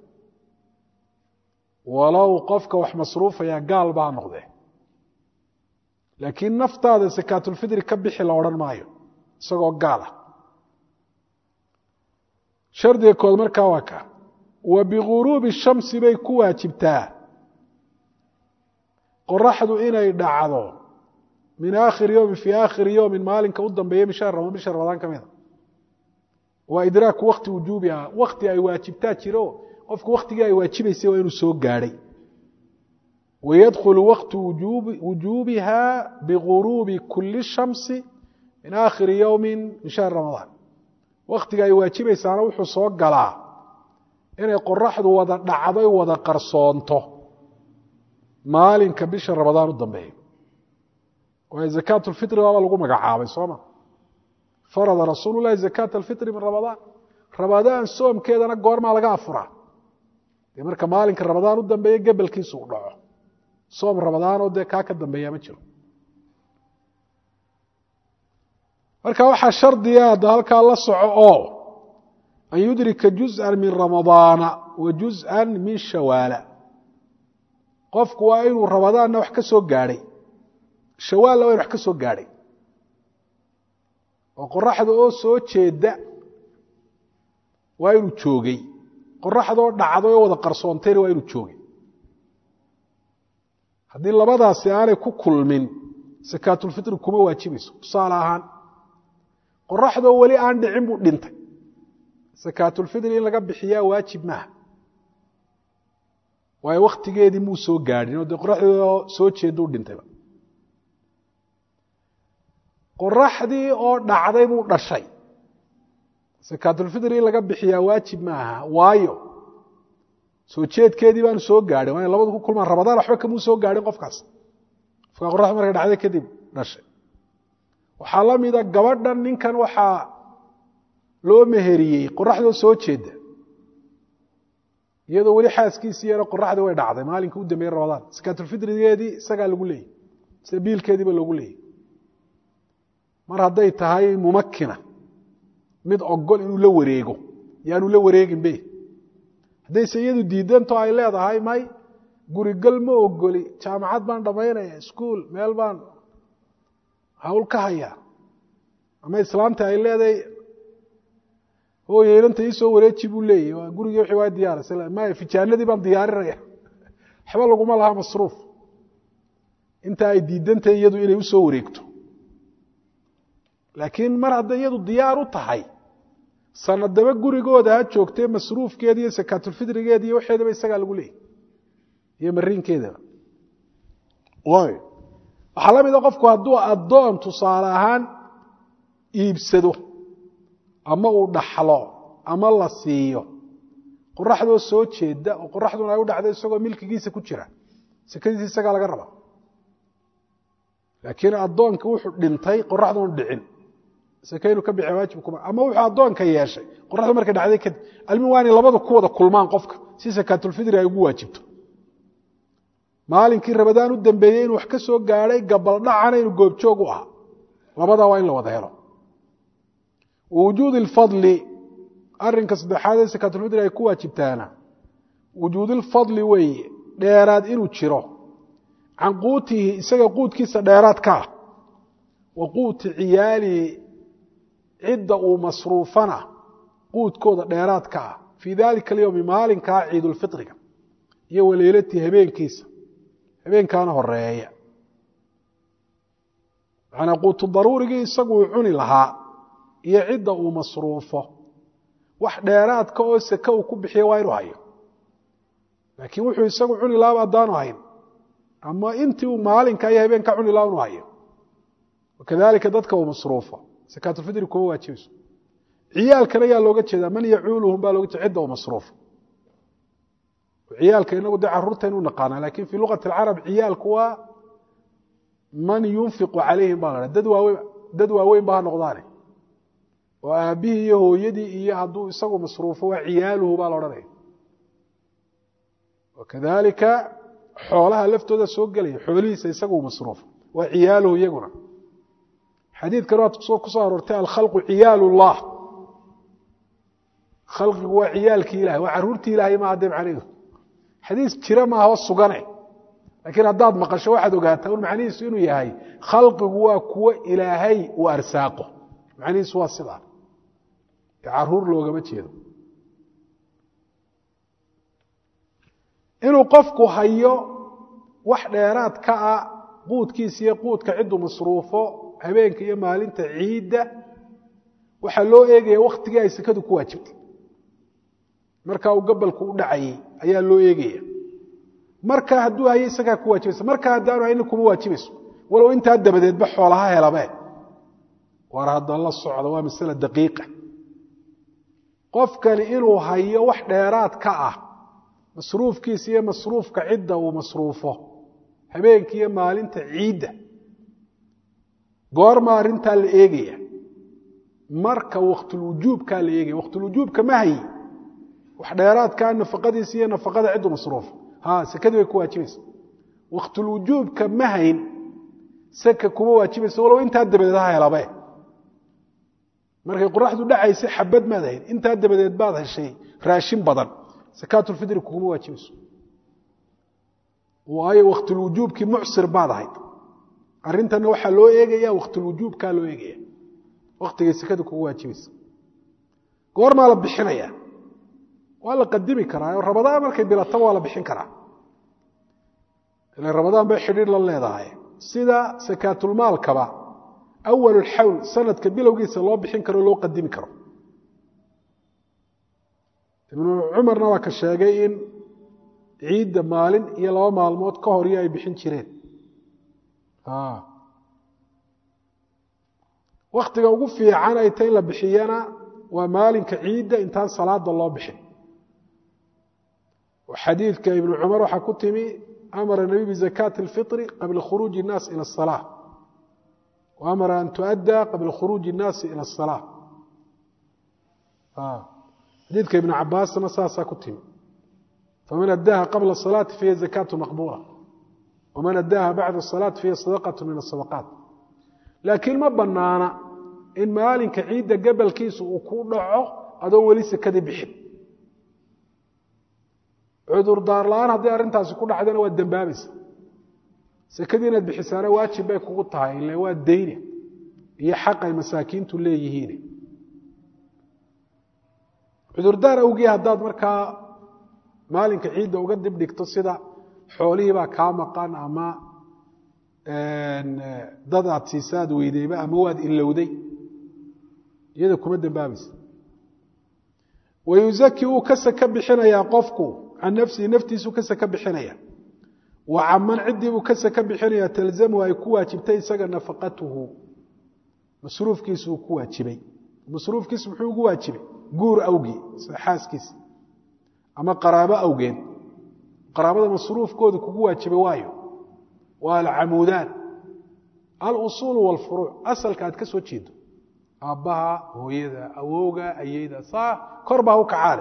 walow qofka wax masruufaya gaal baa noqdee laakiin naftaada sakaatulfidri ka bixi la odhan maayo isagoo gaal ah shardiga kood markaa waa ka wa biguruubi shamsi bay ku waajibtaa qoraxdu inay dhacdo min aakhiri yowmin fii aakhiri yowmin maalinka u dambeeya bisha bisha ramadaan ka mida waa idraaku wakti wujuubi ah wakti ay waajibtaa jiro qofku waktigii ay waajibaysay waa inuu soo gaadhay wayadkhulu waktu wujuubiha biguruubi kuli shamsi min aakhiri yowmi min shahri ramadaan waktiga ay waajibaysaana wuxuu soo galaa inay qoraxdu wada dhacday wada qarsoonto maalinka bisha ramadaan u dambeeya waayo zakaat lfitri baaba lagu magacaabay sooma farada rasuulu lahi zakaat alfitri min ramadaan ramadaan soomkeedana goormaa laga afuraa dee marka maalinka ramadaan u dambeeya gebelkiisu u dhaco soom ramadaanoo dee kaa ka dambeeya ma jiro marka waxaa shardiga hadda halkaa la soco oo an yudrika juzءa min ramadaana wa juzءa min shawaala qofku waa inuu ramadaanna wax ka soo gaadhay shawaalna waa inu wax ka soo gaadhay oo qoraxda oo soo jeeda waa inuu joogay qoraxdaoo dhacday oo wada qarsoontayna waa inuu joogay haddii labadaasi aanay ku kulmin sakaatulfitri kuma waajibayso tusaale ahaan qoraxdoo weli aan dhicin buu dhintay sakaatulfitri in laga bixiyaa waajib maaha waayo wakhtigeedii muu soo gaadhin oo dee qoraxdoo soo jeeda u dhintayba qoraxdii oo dhacday buu dhashay sakaatulfitri in laga bixiyaa waajib maaha waayo soo jeedkeedii baanu soo gaadhin waa in labadu ku kulmaan ramadaan waxba kamuu soo gaadhin qofkaas qofkaa qoraxdu markay dhacday kadib dhashay waxaa la mida gabadhan ninkan waxaa loo meheriyey qoraxdoo soo jeeda iyadoo weli xaaskiisiiyana qoraxdii way dhacday maalinka u dambeeyey ramadaan sakaatulfitrigeedii isagaa lagu leeyay sida biilkeediiba loogu leeyay mar hadday tahay mumakina mid ogol inuu la wareego yaanu la wareegin be haddayse iyadu diidanto ay leedahay may gurigal ma ogoli jaamacad baan dhammaynaya iskuol meel baan hawl ka hayaa ama islaamta ay leedahay hooye inanta iisoo wareeji buu leeyahy waa gurigii wixii waa diyaara maya fijaanadii baan diyaarinaya waxba laguma laha masruuf inta ay diidantahay iyadu inay usoo wareegto laakiin mar hadday iyadu diyaar u tahay sanadaba gurigooda ha joogtee masruufkeeda iyo sakaatulfidrigeeda iyo waxeedaba isagaa lagu leeyay iyo mariinkeedaba waxaa la mida qofku hadduu addoon tusaale ahaan iibsado ama uu dhaxlo ama la siiyo qoraxdoo soo jeeda oo qoraxduna ay u dhacdo isagoo milkigiisa ku jira sekadiisa isagaa laga rabaa laakiin addoonka wuxuu dhintay qoraxdunu dhicin seke inuu ka bixiya waajib kuma ama wuxuu addoonka yeeshay qoraxdu markay dhacday kadib almi waa inay labada ku wada kulmaan qofka si sakaatulfidri ay ugu waajibto maalinkii rabadaan u dambeeyey inuu wax ka soo gaadhay gabaldhacana inuu goobjoog u ahaa labadaa waa in la wada helo wujuud ilfadli arinka saddexaad ee sakaatulfidri ay ku waajibtaana wujuudilfadli weeye dheeraad inuu jiro can quutihi isaga quudkiisa dheeraad ka ah wa quuti ciyaalihi cidda uu masruufana quudkooda dheeraad ka ah fii dalika alyowmi maalinkaa ciidulfitriga iyo waleelatii habeenkiisa habeenkaana horeeya manaa quutu daruurigii isagu uu cuni lahaa iyo cidda uu masruufo wax dheeraadka oo seke uu ku bixiya waa inuu hayo laakiin wuxuu isagu cuni lahaaba haddaanu hayn ama intii uu maalinka iyo habeenka cuni laha inu hayo wakadalika dadka uu masruufo sakaatulfidri kuma waajibayso ciyaalkana yaa looga jeedaa man yacuuluhum baa looga jeeda cidda uu masruufo ciyaalka inagu dee caruurtaynu naqaanaa lakin fii luqati alcarab ciyaalku waa man yunfiqu calayhim baa la dad waaweyn dad waaweyn ba ha noqdaane oo aabbihii iyo hooyadii iyo hadduu isagu masruufo waa ciyaaluhu baa la odhanaya wakadalika xoolaha laftooda soo gelaya xoolihiisa isagu masruufo waa ciyaaluhu iyaguna xadiidkan waa kusoo aroortay alkhalqu ciyaal llah khalqigu waa ciyaalkii ilahay waa caruurtii ilahay maaha dee macnaheedu xadiis jira maaha oo sugane laakiin haddaad maqasho waxaad ogaataa un macnihiisu inuu yahay khalqigu waa kuwo ilaahay uu arsaaqo macnihiisu waa sidaa caruur loogama jeedo inuu qofku hayo wax dheeraad ka ah quudkiisa iyo quudka cidduu masruufo habeenka iyo maalinta ciidda waxaa loo eegaya wakhtigii ay sekadu ku waajibtay markaa uu gabalku u dhacayey ayaa loo eegaya markaa hadduu hayo isagaa ku waajibaysa markaa haddaanu hayna kuma waajibayso walow intaa dabadeedba xoolaha helabe war hadda la socda waa masale daqiiqa qofkani inuu hayo wax dheeraad ka ah masruufkiisa iyo masruufka cidda uu masruufo habeenka iyo maalinta ciidda goorma arrintaa la eegaya marka waktulwujuubkaa la eegaya waktulwujuubka ma hayi wax dheeraadkaa nafaqadiisa iyo nafaqada ciddu masruufo ha sekadii bay ku waajibaysa waktulwujuubka ma hayn seka kuma waajibaysa walow intaa dabadeed ha helabe markay qoraxdu dhacaysa xabad maad hayn intaa dabadeed baad heshay raashin badan sakaatulfidri kuguma waajibayso waayo waktulwujuubkii mucsir baad ahayd arrintanna waxaa loo eegaya waktulwujuubkaa loo eegaya waktigay sekada kugu waajibaysa goormaa la bixinaya waa la qadimi karaa oo rabadaan markay bilataba waa la bixin karaa ila rabadaan bay xidhiir la leedahay sida sakaatulmaalkaba awal xawl sanadka bilowgiisa loo bixin karo o loo qadimi karo ibnu cumarna waa ka sheegay in ciidda maalin iyo laba maalmood ka hor iyo ay bixin jireen waktiga ugu fiican ay ta in la bixiyana waa maalinka ciidda intaan salaada loo bixin xadiidka ibnu cumar waxaa ku timi amara nabiy bizakaati اlfiri qabla khuruuji الnaas ilى الصalaaة wa amara an tuadda qabla khuruuji الnaasi ilى الصalaaة xadiidka ibn cabaasna saasaa ku timi faman addaha qabla الصalaati fahiya zakaة maqbula waman addaha bacda الصalaati fahiya sadaqaة min الsadaqaat laakiin ma banaana in maalinka ciidda gabalkiisa uu ku dhaco adoon weli sekadii bixin cudurdaar la-aan haddii arrintaasi ku dhacdana waa dembaabaysa sekadii inaad bixisaana waajib bay kugu tahay ile waa dayne iyo xaq ay masaakiintu leeyihiin cudurdaar awgii haddaad markaa maalinka ciidda uga dib dhigto sida xoolihii baa kaa maqan ama dad aad siisaad weydeyba ama waad ilowday iyada kuma dembaabaysa wayuzaki wuu ka saka bixinayaa qofku can nafsihi naftiisuu ka saka bixinaya wa caman ciddii buu ka saka bixinaya talzamu ay ku waajibtay isaga nafaqatuhu masruufkiisu uu ku waajibay masruufkiisu muxuu ugu waajibay guur awgii sida xaaskiisa ama qaraabo awgeed qaraabada masruufkooda kugu waajibay waayo waa alcamuudaan alusuulu walfuruuc asalka aad ka soo jeedo aabbaha hooyada awowga ayeyda saa kor baa u kacaale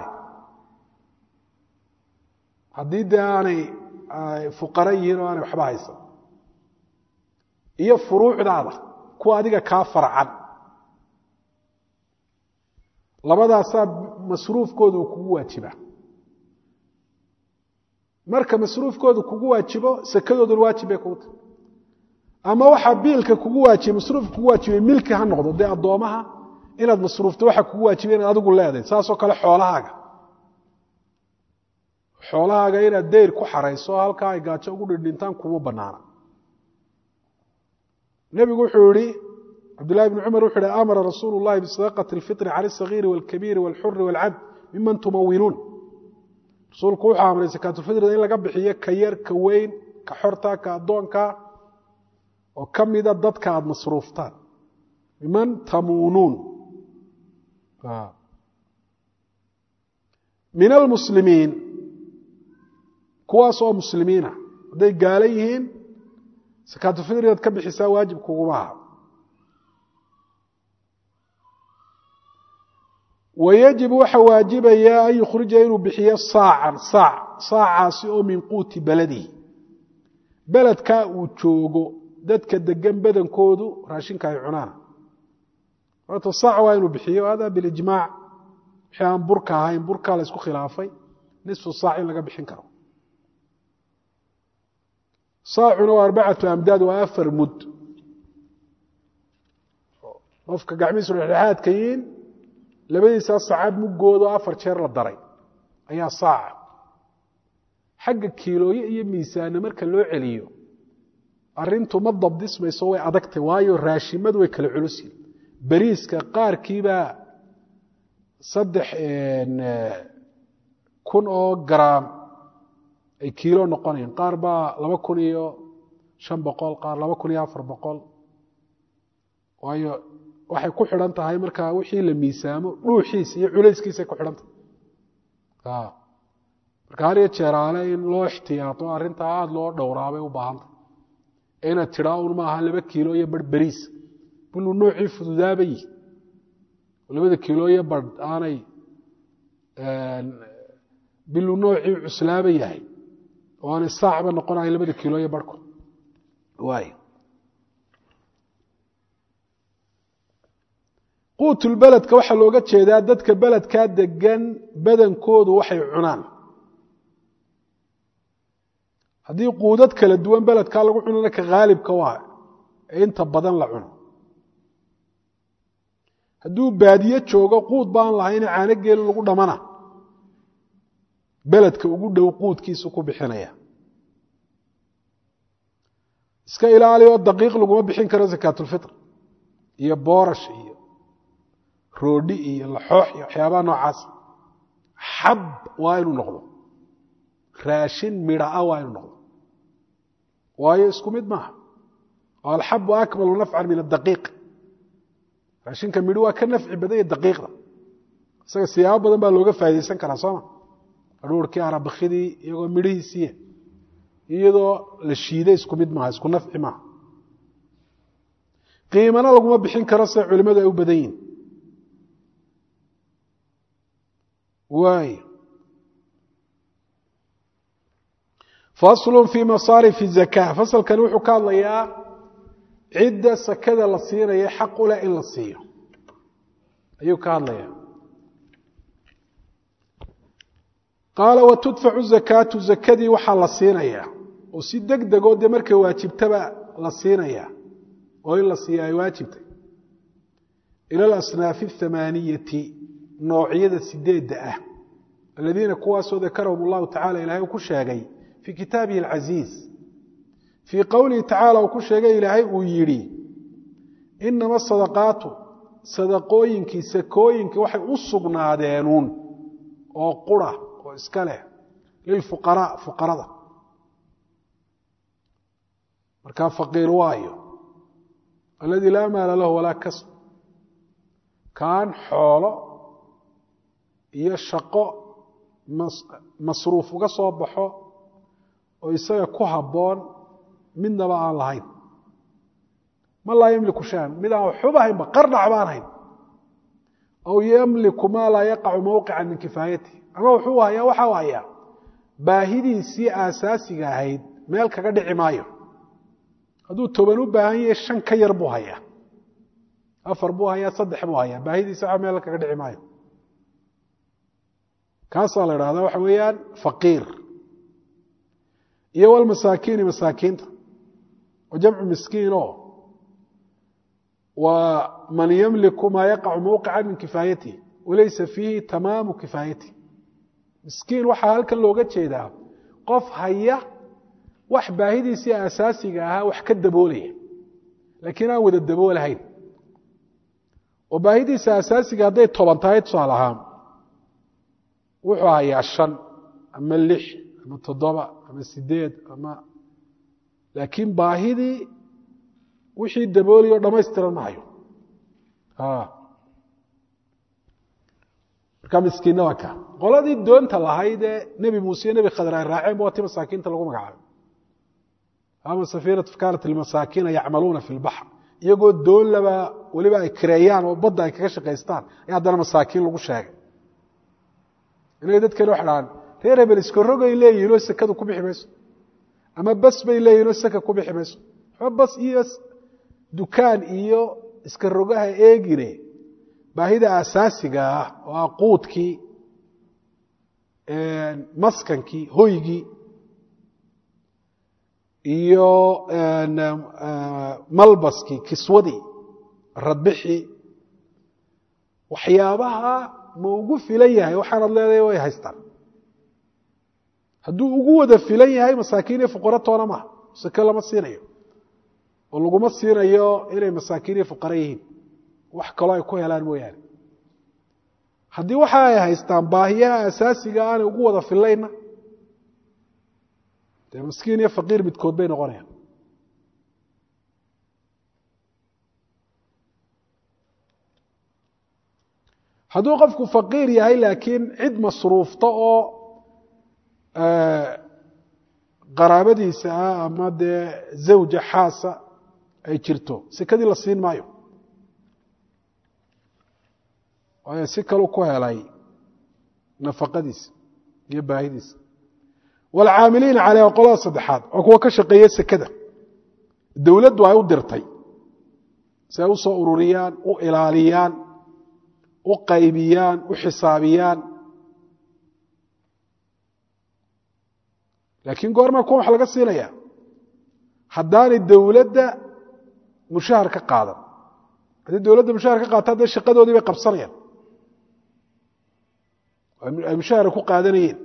haddii dee aanay fuqara yihiin oo aanay waxba haysan iyo furuucdaada kuwa adiga kaa farcan labadaasaa masruufkooda uu kugu waajibaa marka masruufkooda kugu waajibo sakadooduna waajib bay kugu tahay ama waxaa biilka kugu waajibay masruufka kugu waajibay milki ha noqdo dee addoomaha inaad masruufto waxa kugu waajibay inaad adigu leedahay saasoo kale xoolahaaga xoolahaaga inaad dayr ku xarayso halkaa ay gaajo ugu dhindhintaan kuma banaana nebigu wuxuu yihi cabdullahi bni cumar wuxuu yihi amara rasuulu llahi bisadaqati alfitri cala alsagiiri walkabiiri walxuri walcabd miman tumawinuun rasuulku wuxuu amray sakaatulfitrida in laga bixiyo ka yar ka weyn ka xorta ka addoonka oo ka mida dadka aada masruuftaan miman tamuunuun min almuslimiin kuwaas oo muslimiina hadday gaalo yihiin sakaatulfitr inaad ka bixisaa waajib kuguma aha wayajibu waxa waajibaya an yukhrija inuu bixiyo saacan saac saacaasi oo min quuti beladihi beledkaa uu joogo dadka degan badankoodu raashinka ay cunaan horta saac waa inuu bixiyo hada bilijmaac wixii aan burka ahayn burkaa la isku khilaafay nisfu saac in laga bixin karo saacuna waa arbacatu amdaad waa afar mud qofka gacmihiisu dhexdhexaadka yihiin labadiisaa sacaad muggoodo afar jeer la daray ayaa saaca xagga kiilooye iyo miisaanna marka loo celiyo arintu ma dabdismayso way adagtay waayo raashimadu way kala culusiin beriiska qaarkiibaa saddex kun oo garaam ay kiilo noqonayaan qaar baa laba kun iyo shan boqol qaar laba kun iyo afar boqol waayo waxay ku xidhan tahay markaa wixii la miisaamo dhuuxiisa iyo culayskiisay ku xidhan tahay marka har iyo jeeraale in loo ixtiyaato arrintaa aada loo dhowraabay u baahantay inaad tidhaa un maaha laba kiilo iyo barh beriis biluu noocii fududaaba yihi labada kiilo iyo barh aanay biluu noocii cuslaaba yahay oo aanay saacba noqonahay labada kiilo iyo barhku waay quutulbeledka waxaa looga jeedaa dadka beledkaa degan badankoodu waxay cunaan haddii quudad kala duwan beledkaa lagu cunana ka haalibka waa ee inta badan la cuno hadduu baadiye joogo quud baan lahayne caano geelu lagu dhamana beledka ugu dhow quudkiisu ku bixinaya iska ilaali oo daqiiq laguma bixin karo sakaatulfitr iyo boorash iyo roodhi iyo laxoox iyo waxyaabaha noocaas xab waa inuu noqdo raashin midhaa waa inuu noqdo waayo isku mid maaha oo alxabu akmalu nafcan min adaqiiq raashinka midho waa ka nafci badanya daqiiqda isaga siyaabo badan baa looga faa'idaysan karaa sooma adhuurkii arabakidii iyagoo midhihiisiiya iyadoo la shiiday isku mid maaha isku nafci maaha qiimana laguma bixin karo se culimmadu ay u badan yihin waay faslu fii masaarifi zaka fasalkani wuxuu ka hadlayaa cidda sakada la siinaya xaq u leh in la siiyo ayuu ka hadlayaa qaala watudfacu zakaatu zakadii waxaa la siinayaa oo si deg degoo dee markay waajibtaba la siinayaa oo in la siiya ay waajibtay ila alasnaafi athamaaniyati noocyada sideedda ah aladiina kuwaasoo dakarahum allahu tacala ilahay uu ku sheegay fii kitaabihi alcasiiz fii qowlihi tacala uu ku sheegay ilaahay uu yidhi inama sadaqaatu sadaqooyinkii sakooyinkii waxay u sugnaadeenu oo qura oo iska leh lilfuqaraa fuqarada markaa faqiir waayo aladii laa maala lahu walaa kasb kaan xoolo iyo shaqo masruuf uga soo baxo oo isaga ku habboon midnaba aan lahayn ma laa yamliku shaan mid aan waxuba haynba qardhac baan hayn aw yamliku maa laa yaqacu mowqican min kifaayati ama wuxuu hayaa waxau hayaa baahidiisii aasaasiga ahayd meel kaga dhici maayo hadduu toban u baahan yahay shan ka yar buu hayaa afar buu hayaa saddex buu hayaa baahidiisi waa meel kaga dhici maayo kaasaa la idhahdaa waxa weeyaan faqiir iyo walmasaakiini masaakiinta oo jamcu miskiin oo waa man yamliku maa yaqacu mowqica min kifaayatihi walaysa fiihi tamaamu kifaayatihi miskiin waxaa halkan looga jeedaa qof haya wax baahidiisii asaasiga ahaa wax ka daboolaya laakiin aan wada daboolahayn oo baahidiisa asaasiga hadday toban tahay tusaale ahaan wuxuu hayaa shan ama lix ama toddoba ama sideed ama laakiin baahidii wixii daboolay o dhamaystiran ma hayo markaa miskiinna waa ka qoladii doonta lahayd ee nebi muuse iyo nebi khadr ay raaceen ba waa ti masaakiinta lagu magacaabay ama safiinatu kanat lmasaakiina yacmaluuna fi lbaxr iyagoo doon laba weliba ay kireeyaan oo badda ay kaga shaqaystaan ayaa haddana masaakiin lagu sheegay inay dadkani waxa dhahaan reer hebel iskarogay leeyihin oo sekadu ku bixi mayso ama bas bay leeyihin oo seka ku bixi mayso waxba bas iyo dukaan iyo iskarogaha eegine baahida asaasiga ah oo ah quudkii maskankii hoygii iyo malbaskii kiswadii radbixii waxyaabaha ma ugu filan yahay waxaanad leedahay way haystaan hadduu ugu wada filan yahay masaakiin iyo fuqaro toona maaha seke lama siinayo oo laguma siinayo inay masaakiin iyo fuqaro yihiin wax kaloo ay ku helaan mooyaane haddii waxa ay haystaan baahiyaha asaasiga aanay ugu wada filayna dee miskiin iyo faqiir midkood bay noqonayaan hadduu qofku faqiir yahay laakiin cid masruufta oo qaraabadiisa ah ama dee zawja xaasa ay jirto sekadii la siin maayo waayo si kalu ku helay nafaqadiisa iyo baahidiisa waalcaamiliina caleyh waa qolada saddexaad waa kuwa ka shaqeeya sekada dowladdu ay u dirtay si ay u soo ururiyaan u ilaaliyaan u qaybiyaan u xisaabiyaan laakiin goormaa kuwan wax laga siinaya haddaanay dowladda mushahar ka qaadan haddii dowladda mushahar ka qaata dee shaqadoodii bay qabsanayaan ay mushahara ku qaadanayeen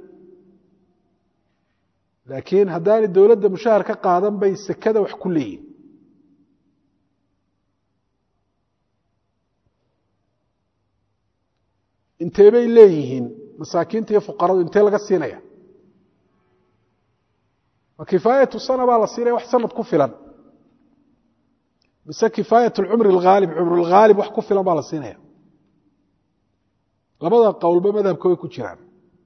laakiin haddaanay dowladda mushahar ka qaadan bay sekada wax ku leeyihin intee bay leeyihiin masaakiinta iyo fuqaradu intee laga siinaya ma kifaayatu sana baa la siinaya wax sanad ku filan mise kifaayat lcumri alghaalib cumrulghaalib wax ku filan baa la siinaya labada qowlba madhabka way ku jiraan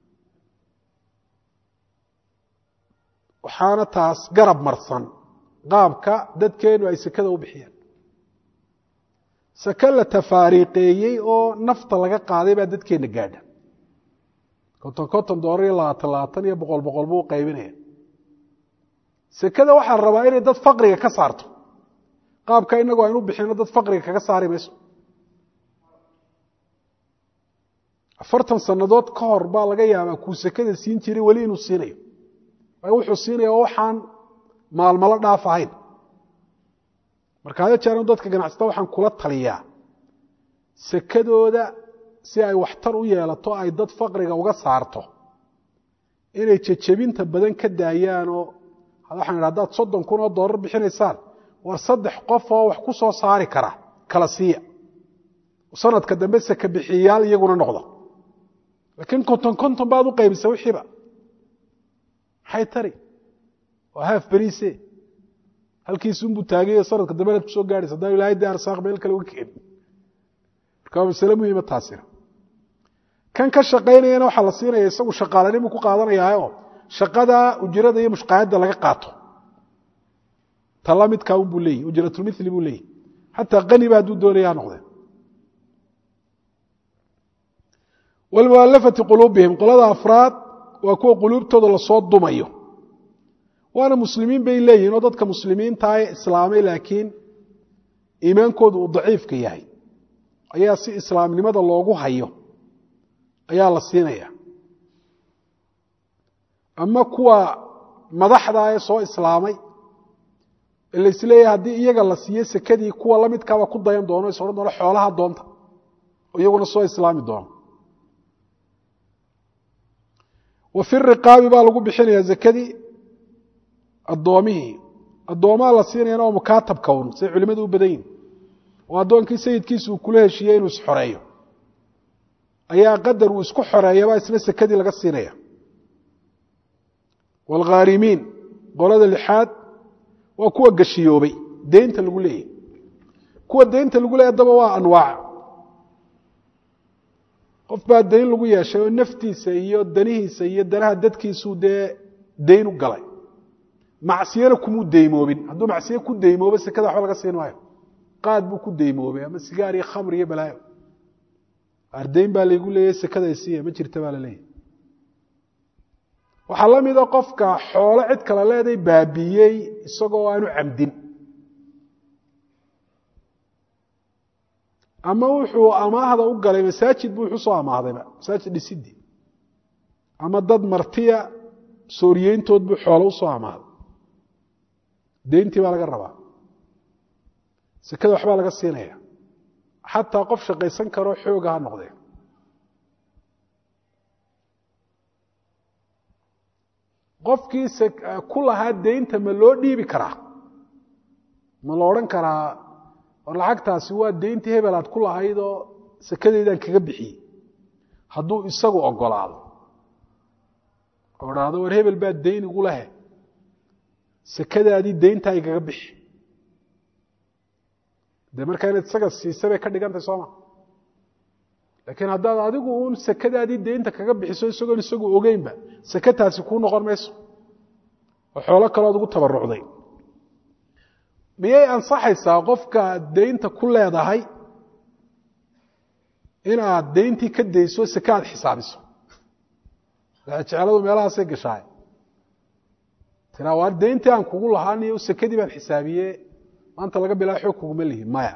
waxaana taas garab marsan qaabka dadkeenu ay sekada u bixiyeen seke la tafaariiqeeyey oo nafta laga qaaday baa dadkeenna gaadha konton konton doolar iyo labaatan labaatan iyo boqol boqol buu u qaybinaya sekada waxaa la rabaa inay dad faqriga ka saarto qaabka inagu aynu bixino dad faqriga kaga saari mayso afartan sannadood ka hor baa laga yaabaa kuu sekada siin jiray weli inuu siinayo waayo wuxuu siinaya waxaan maalmalo dhaaf ahayn marka hada jeer dadka ganacsata waxaan kula taliyaa sekadooda si ay waxtar u yeelato ay dad faqriga uga saarto inay jejebinta badan ka daayaanoo waxaan idha hadaad soddon kun oo dollar bixinaysaan war saddex qof oo wax ku soo saari kara kala siiya sanadka dambe seke bixiyayaal iyaguna noqda laakiin konton konton baad u qaybisa wixiiba maxay tari waa haaf beriise halkiisunbuu taagayo sanadka dambe inaad kusoo gaadhaysa haddaan ilahay dee arsaaq meel kale uga keenin marka waa masale muhiima taasina kan ka shaqaynayana waxaa la siinaya isagu shaqaalanimuu ku qaadanayaaoo shaqada ujrada iyo mushqaayadda laga qaato tala midkaa un buu leeyahy ujratulmili buu leeyahy xataa qaniba hadduu doonaya ha noqdeen walmualafati quluubihim qolada afraad waa kuwa quluubtooda lasoo dumayo waana muslimiin bay leeyihin oo dadka muslimiintaa ee islaamay laakiin iimaankoodu uu daciifka yahay ayaa si islaamnimada loogu hayo ayaa la siinaya ama kuwa madaxda ee soo islaamay ee la isleeyahay haddii iyaga la siiyo sekadii kuwa la midkaaba ku dayan doono is odhan doono xoolaha doonta oo iyaguna soo islaami doono wa fi riqaabi baa lagu bixinaya zakadii addoomihii addoomaha la siinayana oo mukaatabka un say culimadu u badan yihin oo addoonkii sayidkiisa uu kula heshiiyey inuu isxoreeyo ayaa qadar uu isku xoreeyabaa isna sekadii laga siinaya waalkhaarimiin qolada lixaad waa kuwa gashiyoobay deynta lagu leeyahy kuwa deynta lagu leeyahy adaba waa anwaac qof baa dayn lagu yeeshay oo naftiisa iyo danihiisa iyo danaha dadkiisuu dee dayn u galay macsiyana kumuu deymoobin hadduu macsiye ku deymoobo sekada waxba laga siin maayo qaad buu ku deymoobay ama sigaar iyo khamr iyo balaayo ardayn baa laygu leeyahy sekada isiiya ma jirta baa la leeyahy waxaa la mida qofka xoolo cid kala leeday baabiiyey isagoo aanu camdin ama wuxuu amaahda u galay masaajid buu wuxuu soo amaahdayba masaajid dhisidii ama dad martiya sooriyeyntood buu xoolo u soo amaahday deyntii baa laga rabaa sekada waxbaa laga siinaya xataa qof shaqaysan karoo xooga ha noqdee qofkii ku lahaa deynta ma loo dhiibi karaa ma la odhan karaa war lacagtaasi waa deyntii hebel aad ku lahaydoo sekadeydaan kaga bixiyey hadduu isagu ogolaado oo dhahdo war hebel baa deyn igu lehe sekadaadii deyntaa igaga bixi dee markaa inaad isaga siisa bay ka dhigantay sooma laakiin haddaad adigu uun sekadaadii deynta kaga bixiso isagoon isagu ogeynba sekataasi kuu noqon mayso oo xoolo kalood ugu tabarucday miyay ansaxaysaa qofka deynta ku leedahay inaad deyntii ka dayso seke aad xisaabiso jecladu meelahaasay gashaay tiraa waar deyntii aan kugu lahaaniyo sekadii baan xisaabiye maanta laga bilaa xoog kuguma lihi maya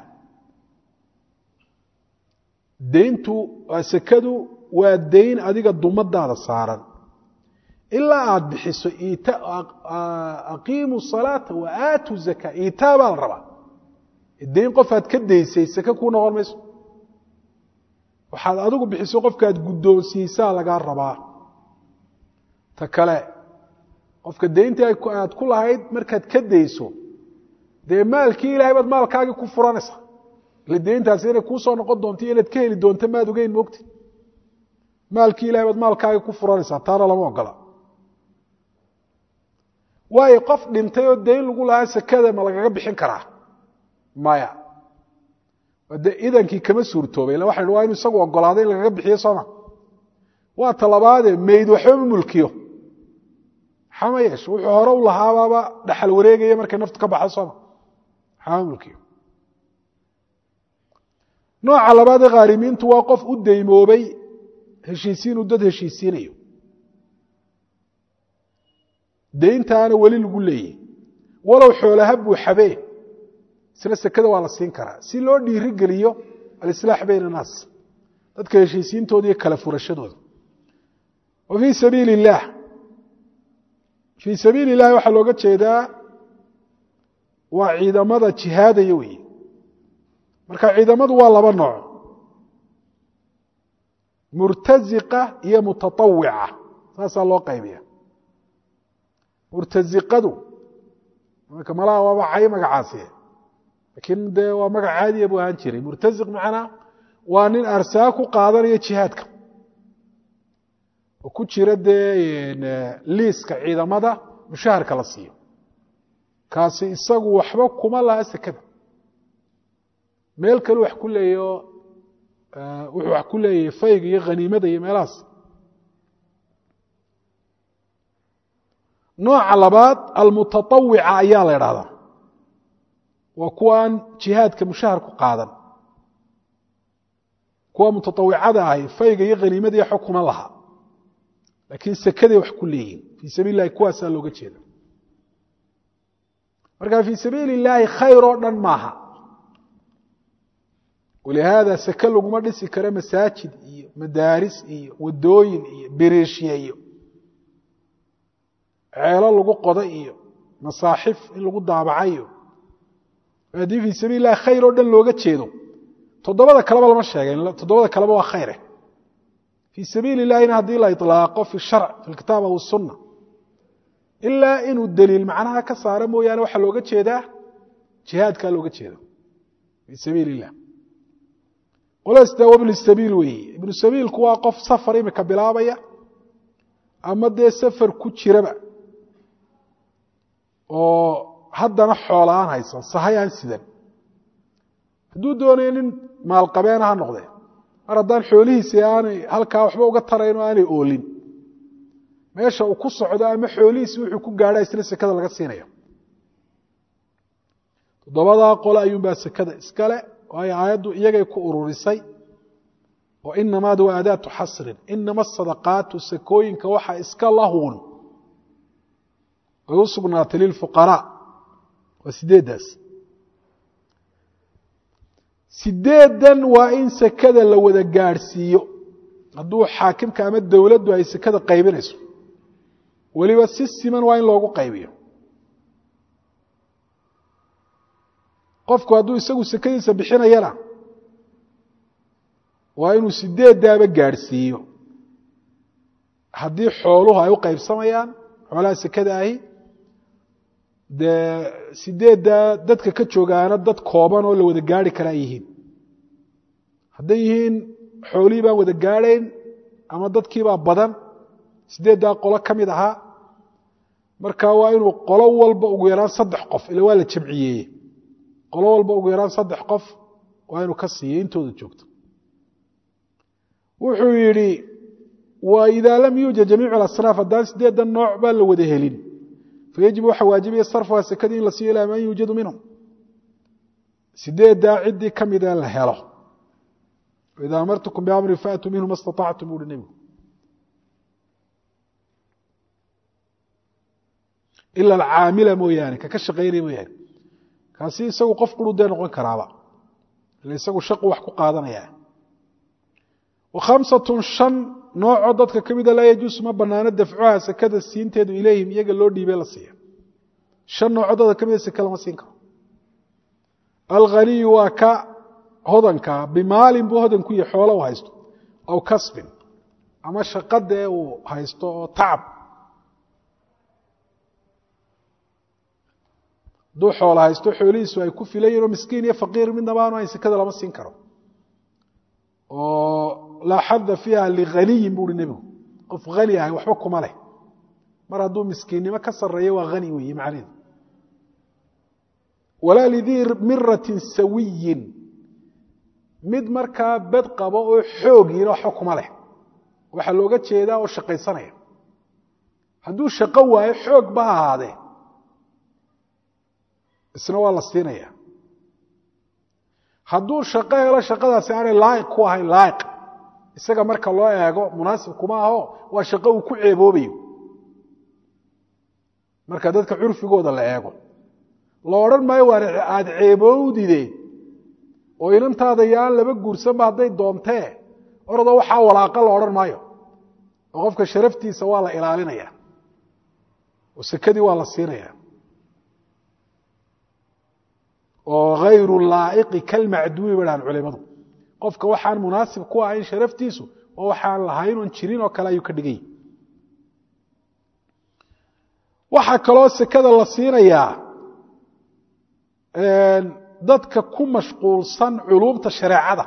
deyntu sekadu waa deyn adiga dumadaada saaran ilaa aad bixiso aqiimu salaata wa aatu zaka iitaa baa la rabaa deyn qof aad ka daysay seke kuu noqon mayso waxaad adigu bixiso qofkaad guddoonsiisaa lagaa rabaa ta kale qofka deyntii aad ku lahayd markaad ka dayso dee maalkii ilahay baad maalkaagii ku furanaysaa ile deyntaasi inay kuu soo noqon doonto iyo inaad ka heli doonto maad ogeyn moogti maalkii ilahay baad maalkaagii ku furanaysaa taana lama ogola waayo qof dhintay oo deyn lagu lahaa sekada ma lagaga bixin karaa maya dee idankii kama suurtoobay illa waxan waa inu isagu ogolaaday in lagaga bixiyo sooma waa talabaade mayd waxba ma mulkiyo xama yeesho wuxuu hore u lahaabaaba dhaxal wareegaya markay naftu ka baxdo sooma xama mulkiyo nooca labaadee khaarimiintu waa qof u deymoobay heshiisiinuu dad heshiisiinayo deyntaana weli lagu leeyay walow xoolaha buuxabee isna sekada waa la siin karaa si loo dhiiri geliyo alislaax bayna annaas dadka heshiisiintooda iyo kala furashadooda wa fii sabiili illaah fii sabiili illahi waxaa looga jeedaa waa ciidamada jihaadaya weeye marka ciidamadu waa laba nooc murtaziqa iyo mutatawica saasaa loo qaybiya murtaziqadu marka malaha waaba cay magacaasi laakiin dee waa magac caadiya buu ahaan jiray murtaziq macnaa waa nin arsaa ku qaadanaya jihaadka oo ku jira dee liiska ciidamada mushaharka la siiyo kaasi isagu waxba kuma laha sekada meel kale wax ku leeyo wuxuu wax ku leeyahay fayga iyo khaniimada iyo meelahaas nooca labaad almutatawica ayaa la idhahdaa waa kuwaan jihaadka mushahar ku qaadan kuwa mutatawicada ahi fayga iyo khaniimada iyo xukuma laha laakiin sekaday wax ku leeyihin fii sabiil illahi kuwaasaa looga jeeda marka fii sabiili illaahi khayr oo dhan maaha walihaada seke laguma dhisi karo masaajid iyo madaaris iyo wadooyin iyo beriishye iyo ceelo lagu qodo iyo masaaxif in lagu daabacayo haddii fii sabiil illahi khayr oo dhan looga jeedo toddobada kaleba lama sheegay toddobada kaleba waa khayre fii sabiili illahina haddii la ilaaqo fi sharc fi lkitaab aw sunna ilaa inuu daliil macnaha ka saaro mooyaane waxaa looga jeedaa jihaadkaa looga jeeda fii sabiil illah qolasta wa ibnu sabiil weeye ibnu sabiilku waa qof safar imika bilaabaya ama dee safar ku jiraba oo haddana xoolaan haysan sahay aan sidan hadduu doonayo nin maalqabeena ha noqdee mar haddaan xoolihiisi aanay halkaa waxba uga tarayn oo aanay oolin meesha uu ku socdo ama xoolihiisi wuxuu ku gaadha isna sekada laga siinayo toddobadaa qole ayuunbaa sekada iskale waayo aayaddu iyagay ku ururisay oo inamaad waa adaatu xasrin inama asadaqaatu sakooyinka waxa iska lahuun ay u sugnaatay lilfuqaraa waa sideeddaas sideedan waa in sekada la wada gaadhsiiyo hadduu xaakimka ama dowladdu ay sekada qaybinayso weliba si siman waa in loogu qaybiyo qofku hadduu isagu sekadiisa bixinayana waa inuu sideeddaaba gaadhsiiyo haddii xooluhu ay u qaybsamayaan xoolaha sekada ahi dee sideeddaa dadka ka joogaana dad kooban oo la wada gaari karaa yihiin hadday yihiin xoolihii baan wada gaadhayn ama dadkiibaa badan sideeddaa qolo ka mid ahaa marka waa inuu qolo walba ugu yaraan saddex qof ila waa la jamciyeeye qolo walba ugu yaraan saddex qof waa inuu ka siiyo intooda joogto wuxuu yidhi wa idaa lam yuujad jamiicu alasnaaf haddaan sideedan nooc baa la wada helin fayajib waxaa waajibaya sarfuha sekadii in la siiyo ilaa man yuujadu minhum sideeddaa ciddii ka mida la helo idaa amartukum biamrin faatuu minhu ma staطactum buuhi nebigu ila alcaamila mooyaane kaka shaqaynaya mooyaane kaasi isagu qof quru dee noqon karaaba ila isagu shaqu wax ku qaadanaya wa khamsatun shan noocoo dadka ka mida laa yajuusu ma banaano dafcuha sekada siinteedu ilayhim iyaga loo dhiibee la siiya shan noocoo dadka ka mida seke lama siin karo alghaniyu waa ka hodanka bimaalin buu hodan ku yahay xoolo u haysto aw kasbin ama shaqadee uu haysto oo tacab hadduu xoolo haysto xoolihiisu ay ku filayiin oo miskiin iyo faqiir midnaba aanu hayn sekada lama siin karo oo laa xada fiiha lighaniyin buuhi nebigu qof hani ahay waxba kuma leh mar hadduu miskiinnimo ka sarreeyo waa hani weeye macnaheedu walaa lidii miratin sawiyin mid markaa bed qabo oo xoogiina waxba kuma leh waxaa looga jeedaa oo shaqaysanaya hadduu shaqo waayo xoog ba ha ahaadee isna waa la siinaya hadduu shaqo helo shaqadaasi aanay laa'iq ku ahayn laa'iq isaga marka loo eego munaasib kuma aho waa shaqo uu ku ceeboobayo marka dadka curfigooda la eego la odhan maayo waa aada ceeboowdide oo inantaada yaan laba guursanba hadday doontee orodoo waxaa walaaqa la odhan maayo oo qofka sharaftiisa waa la ilaalinaya oo sekadii waa la siinaya oo hayru laa'iqi kalmacduumi ba dhahan culimadu qofka waxaan munaasib ku ahayn sharaftiisu oo waxaan lahayn oon jirin oo kale ayuu ka dhigay waxaa kaloo sekada la siinayaa dadka ku mashquulsan culumta shareecada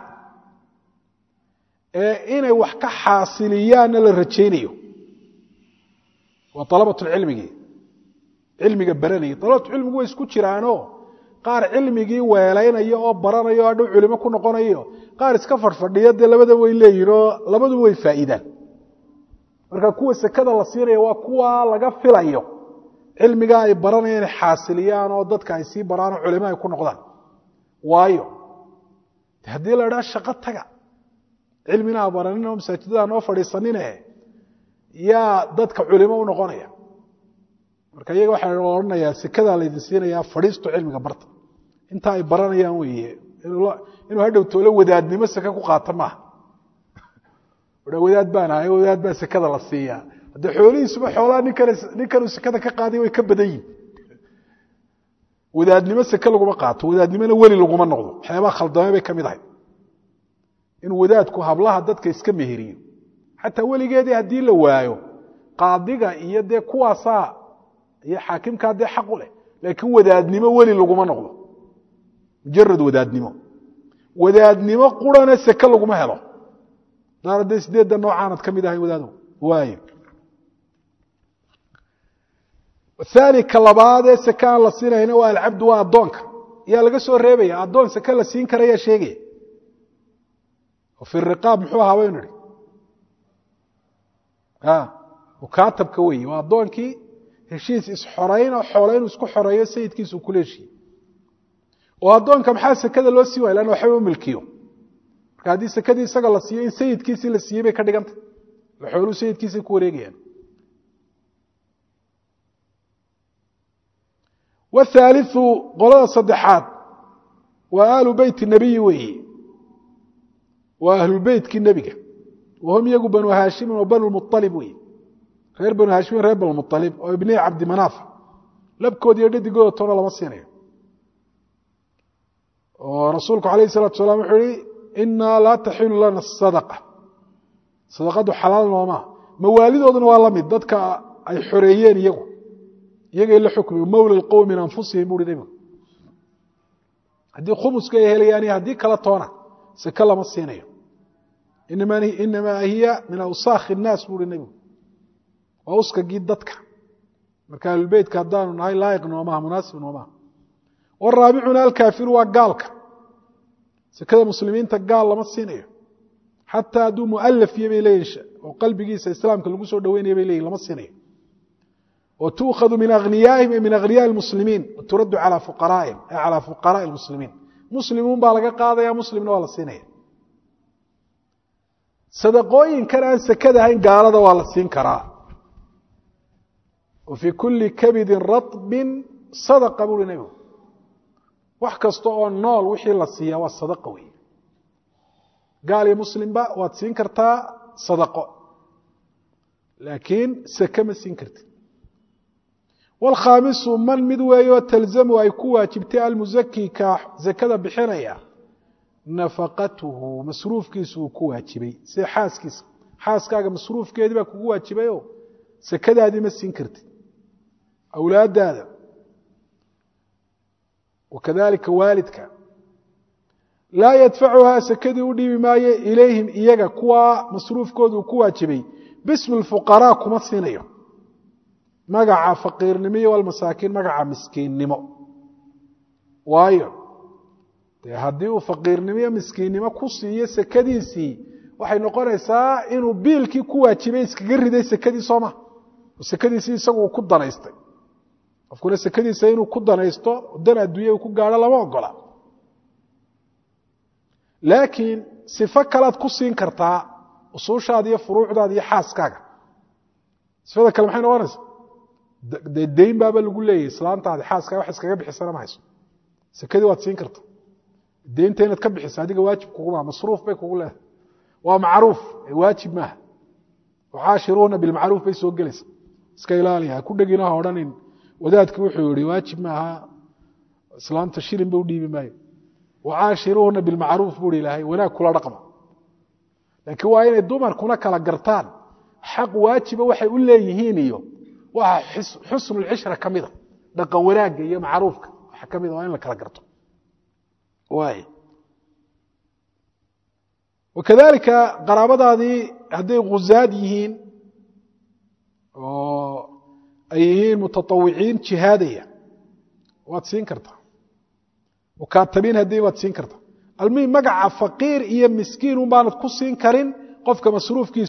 ee inay wax ka xaasiliyaanna la rajaynayo waa alabatulcilmigii cilmiga baranayay alabatulcilmigu way isku jiraanoo qaar cilmigii weelaynaya oo baranaya o hadhow culimo ku noqonayo qaar iska fadhfadhiya dee labadaba way leeyihin oo labaduba way faa'iidaan marka kuwa sekada la siinaya waa kuwa laga filayo cilmigaa ay baranaya inay xaasiliyaan oo dadka ay sii baraanoo culimo ay ku noqdaan waayo haddii la idhaha shaqo taga cilmina ha baranin oo masaajidada noo fadhiisanine yaa dadka culimo u noqonaya marka iyaga waxaa odhanayaa sekadaa laydin siinayaa fadhiisto cilmiga barta inta ay baranayaan weeye inuu hadhow toole wadaadnimo seke ku qaato maaha wadaad baan ahay wadaad baa sekada la siiyaa haddee xoolihiisuba xoolaa ninkan ninkanuu sekada ka qaaday way ka badan yihin wadaadnimo seke laguma qaato wadaadnimona weli laguma noqdo waxyaabaha khaldame bay ka mid ahay inuu wadaadku hablaha dadka iska meheriyo xataa weligeedii haddii la waayo qaadiga iyo dee kuwaasaa iyo xaakimkaa dee xaq u leh laakiin wadaadnimo weli laguma noqdo mujarad wadaadnimo wadaadnimo qurana seke laguma helo daar haddee sideedda noocaanad ka mid ahay wadaado waayo aani ka labaad ee seke aan la siinayna waa alcabdu waa addoonka yaa laga soo reebaya addoon seke la siin kara yaa sheegaya fi riqaab muxuu ahaa baynu idhi mukaatabka weeye waa addoonkii heshiis isxorayn oo xoole inuu isku xoreeyo sayidkiisu kula heshiiye oo addoonka maxaa sekada loo sii waaya lanna waxba u milkiyo marka haddii sekadii isaga la siiyo in sayidkiisii la siiyey bay ka dhigantay la xooluu sayidkiisay ku wareegayaan wthaaliu qolada saddexaad waa aalu beyti nebiyi weeye waa ahlulbeytkii nebiga wahum iyagu banu haashimin wa banu mualib wey reer banu haashimin reer banu mualib oo ibnii cabdimanaaf labkood iyo dhadigooda toona lama siinayo oo rasuulku alayh salatu salaam wuxuu yihi inaa laa taxilu lana sadaqa sadaqadu xalaal noomaa mawaalidooduna waa la mid dadka ay xoreeyeen iyagu iyagay la xukmi mawla qowm min anfusihim buui nebigu haddii khumuska ay helayaan iyo haddii kala toona seke lama siinayo inamaa hiya min awsaakhi الnaas buui nebigu waa uskagii dadka marka ahlulbeytka haddaanu nahay laayiq noomaha munaasib noomaha waraabicuna alkaafiru waa gaalka sekada muslimiinta gaal lama siinayo xataa hadduu mualaf iyo bay leeyihin oo qalbigiisa islaamka lagu soo dhaweynaya bay leyihin lama siinayo oo tuukhadu min aghniyaihim min aghniyaai muslimiin turaddu calaa fuqaraa'ihim ay calaa fuqaraai muslimiin muslimuun baa laga qaadaya muslimna waa la siinaya sadaqooyinkan aan sekada ahayn gaalada waa la siin karaa wa fii kulli kabidin raطbin sadaqa buuri nebigu wax kasta oo nool wixii la siiyaa waa sadaqa wey gaal iyo muslimba waad siin kartaa sadaqo laakiin seke ma siin kartid wاlkhaamisu man mid weeyo talzamu ay ku waajibtay almusaki ka zakada bixinaya nafaqatuhu masruufkiisu uu ku waajibay sida xaaskiisa xaaskaaga masruufkeedii baa kugu waajibayo sekadaadii ma siin kartid awlaadaada wakadalika waalidka laa yadfacuhaa sekadii u dhiibi maayo ilayhim iyaga kuwa masruufkooda uu ku waajibay bismi fuqaraa kuma siinayo magaca faqiirnimo iyo walmasaakiin magaca miskiinnimo waayo dee haddii uu faqiirnimo iyo miskiinnimo ku siiyo sekadiisii waxay noqonaysaa inuu biilkii ku waajibay iskaga riday sekadii sooma sekadiisii isagu uu ku danaystay qofkuna sekadiisa inuu ku danaysto dan adduunya uu ku gaadho lama ogola laakiin sifo kalead ku siin kartaa usuushaada iyo furuucdaada iyo xaaskaaga sifada kale maxay noqonaysaa dee dayn baaba lagu leeyahy islaantaadi xaaskaaga wax iskaga bixisana ma hayso sekadii waad siin karta deynta inaad ka bixiso adiga waajib kuguma masruuf bay kugu leedahay waa macruuf waajib maaha caashiruuna bilmacruuf bay soo gelaysa iska ilaaliya ha ku dhegina ha odhanin wadaadki wuxuu yihi waajib maaha islaamta shilin ba u dhiibi maayo wacaashiruuna bilmacruuf buu hi ilaahay wanaag kula dhaqma laakiin waa inay dumarkuna kala gartaan xaq waajiba waxay u leeyihiin iyo waxa xusnulcishra ka mida dhaqan wanaagga iyo macruufka waxa ka mida waa in la kala garto waay wakadalika qaraabadaadii hadday khuzaad yihiin oo ay yihiin mutaawiciin jihaadaya waad siin kartaa mukaatabiin haddii waad siin kartaa almuhim magaca faqiir iyo miskiin un baanad ku siin karin qofka masruufkiisa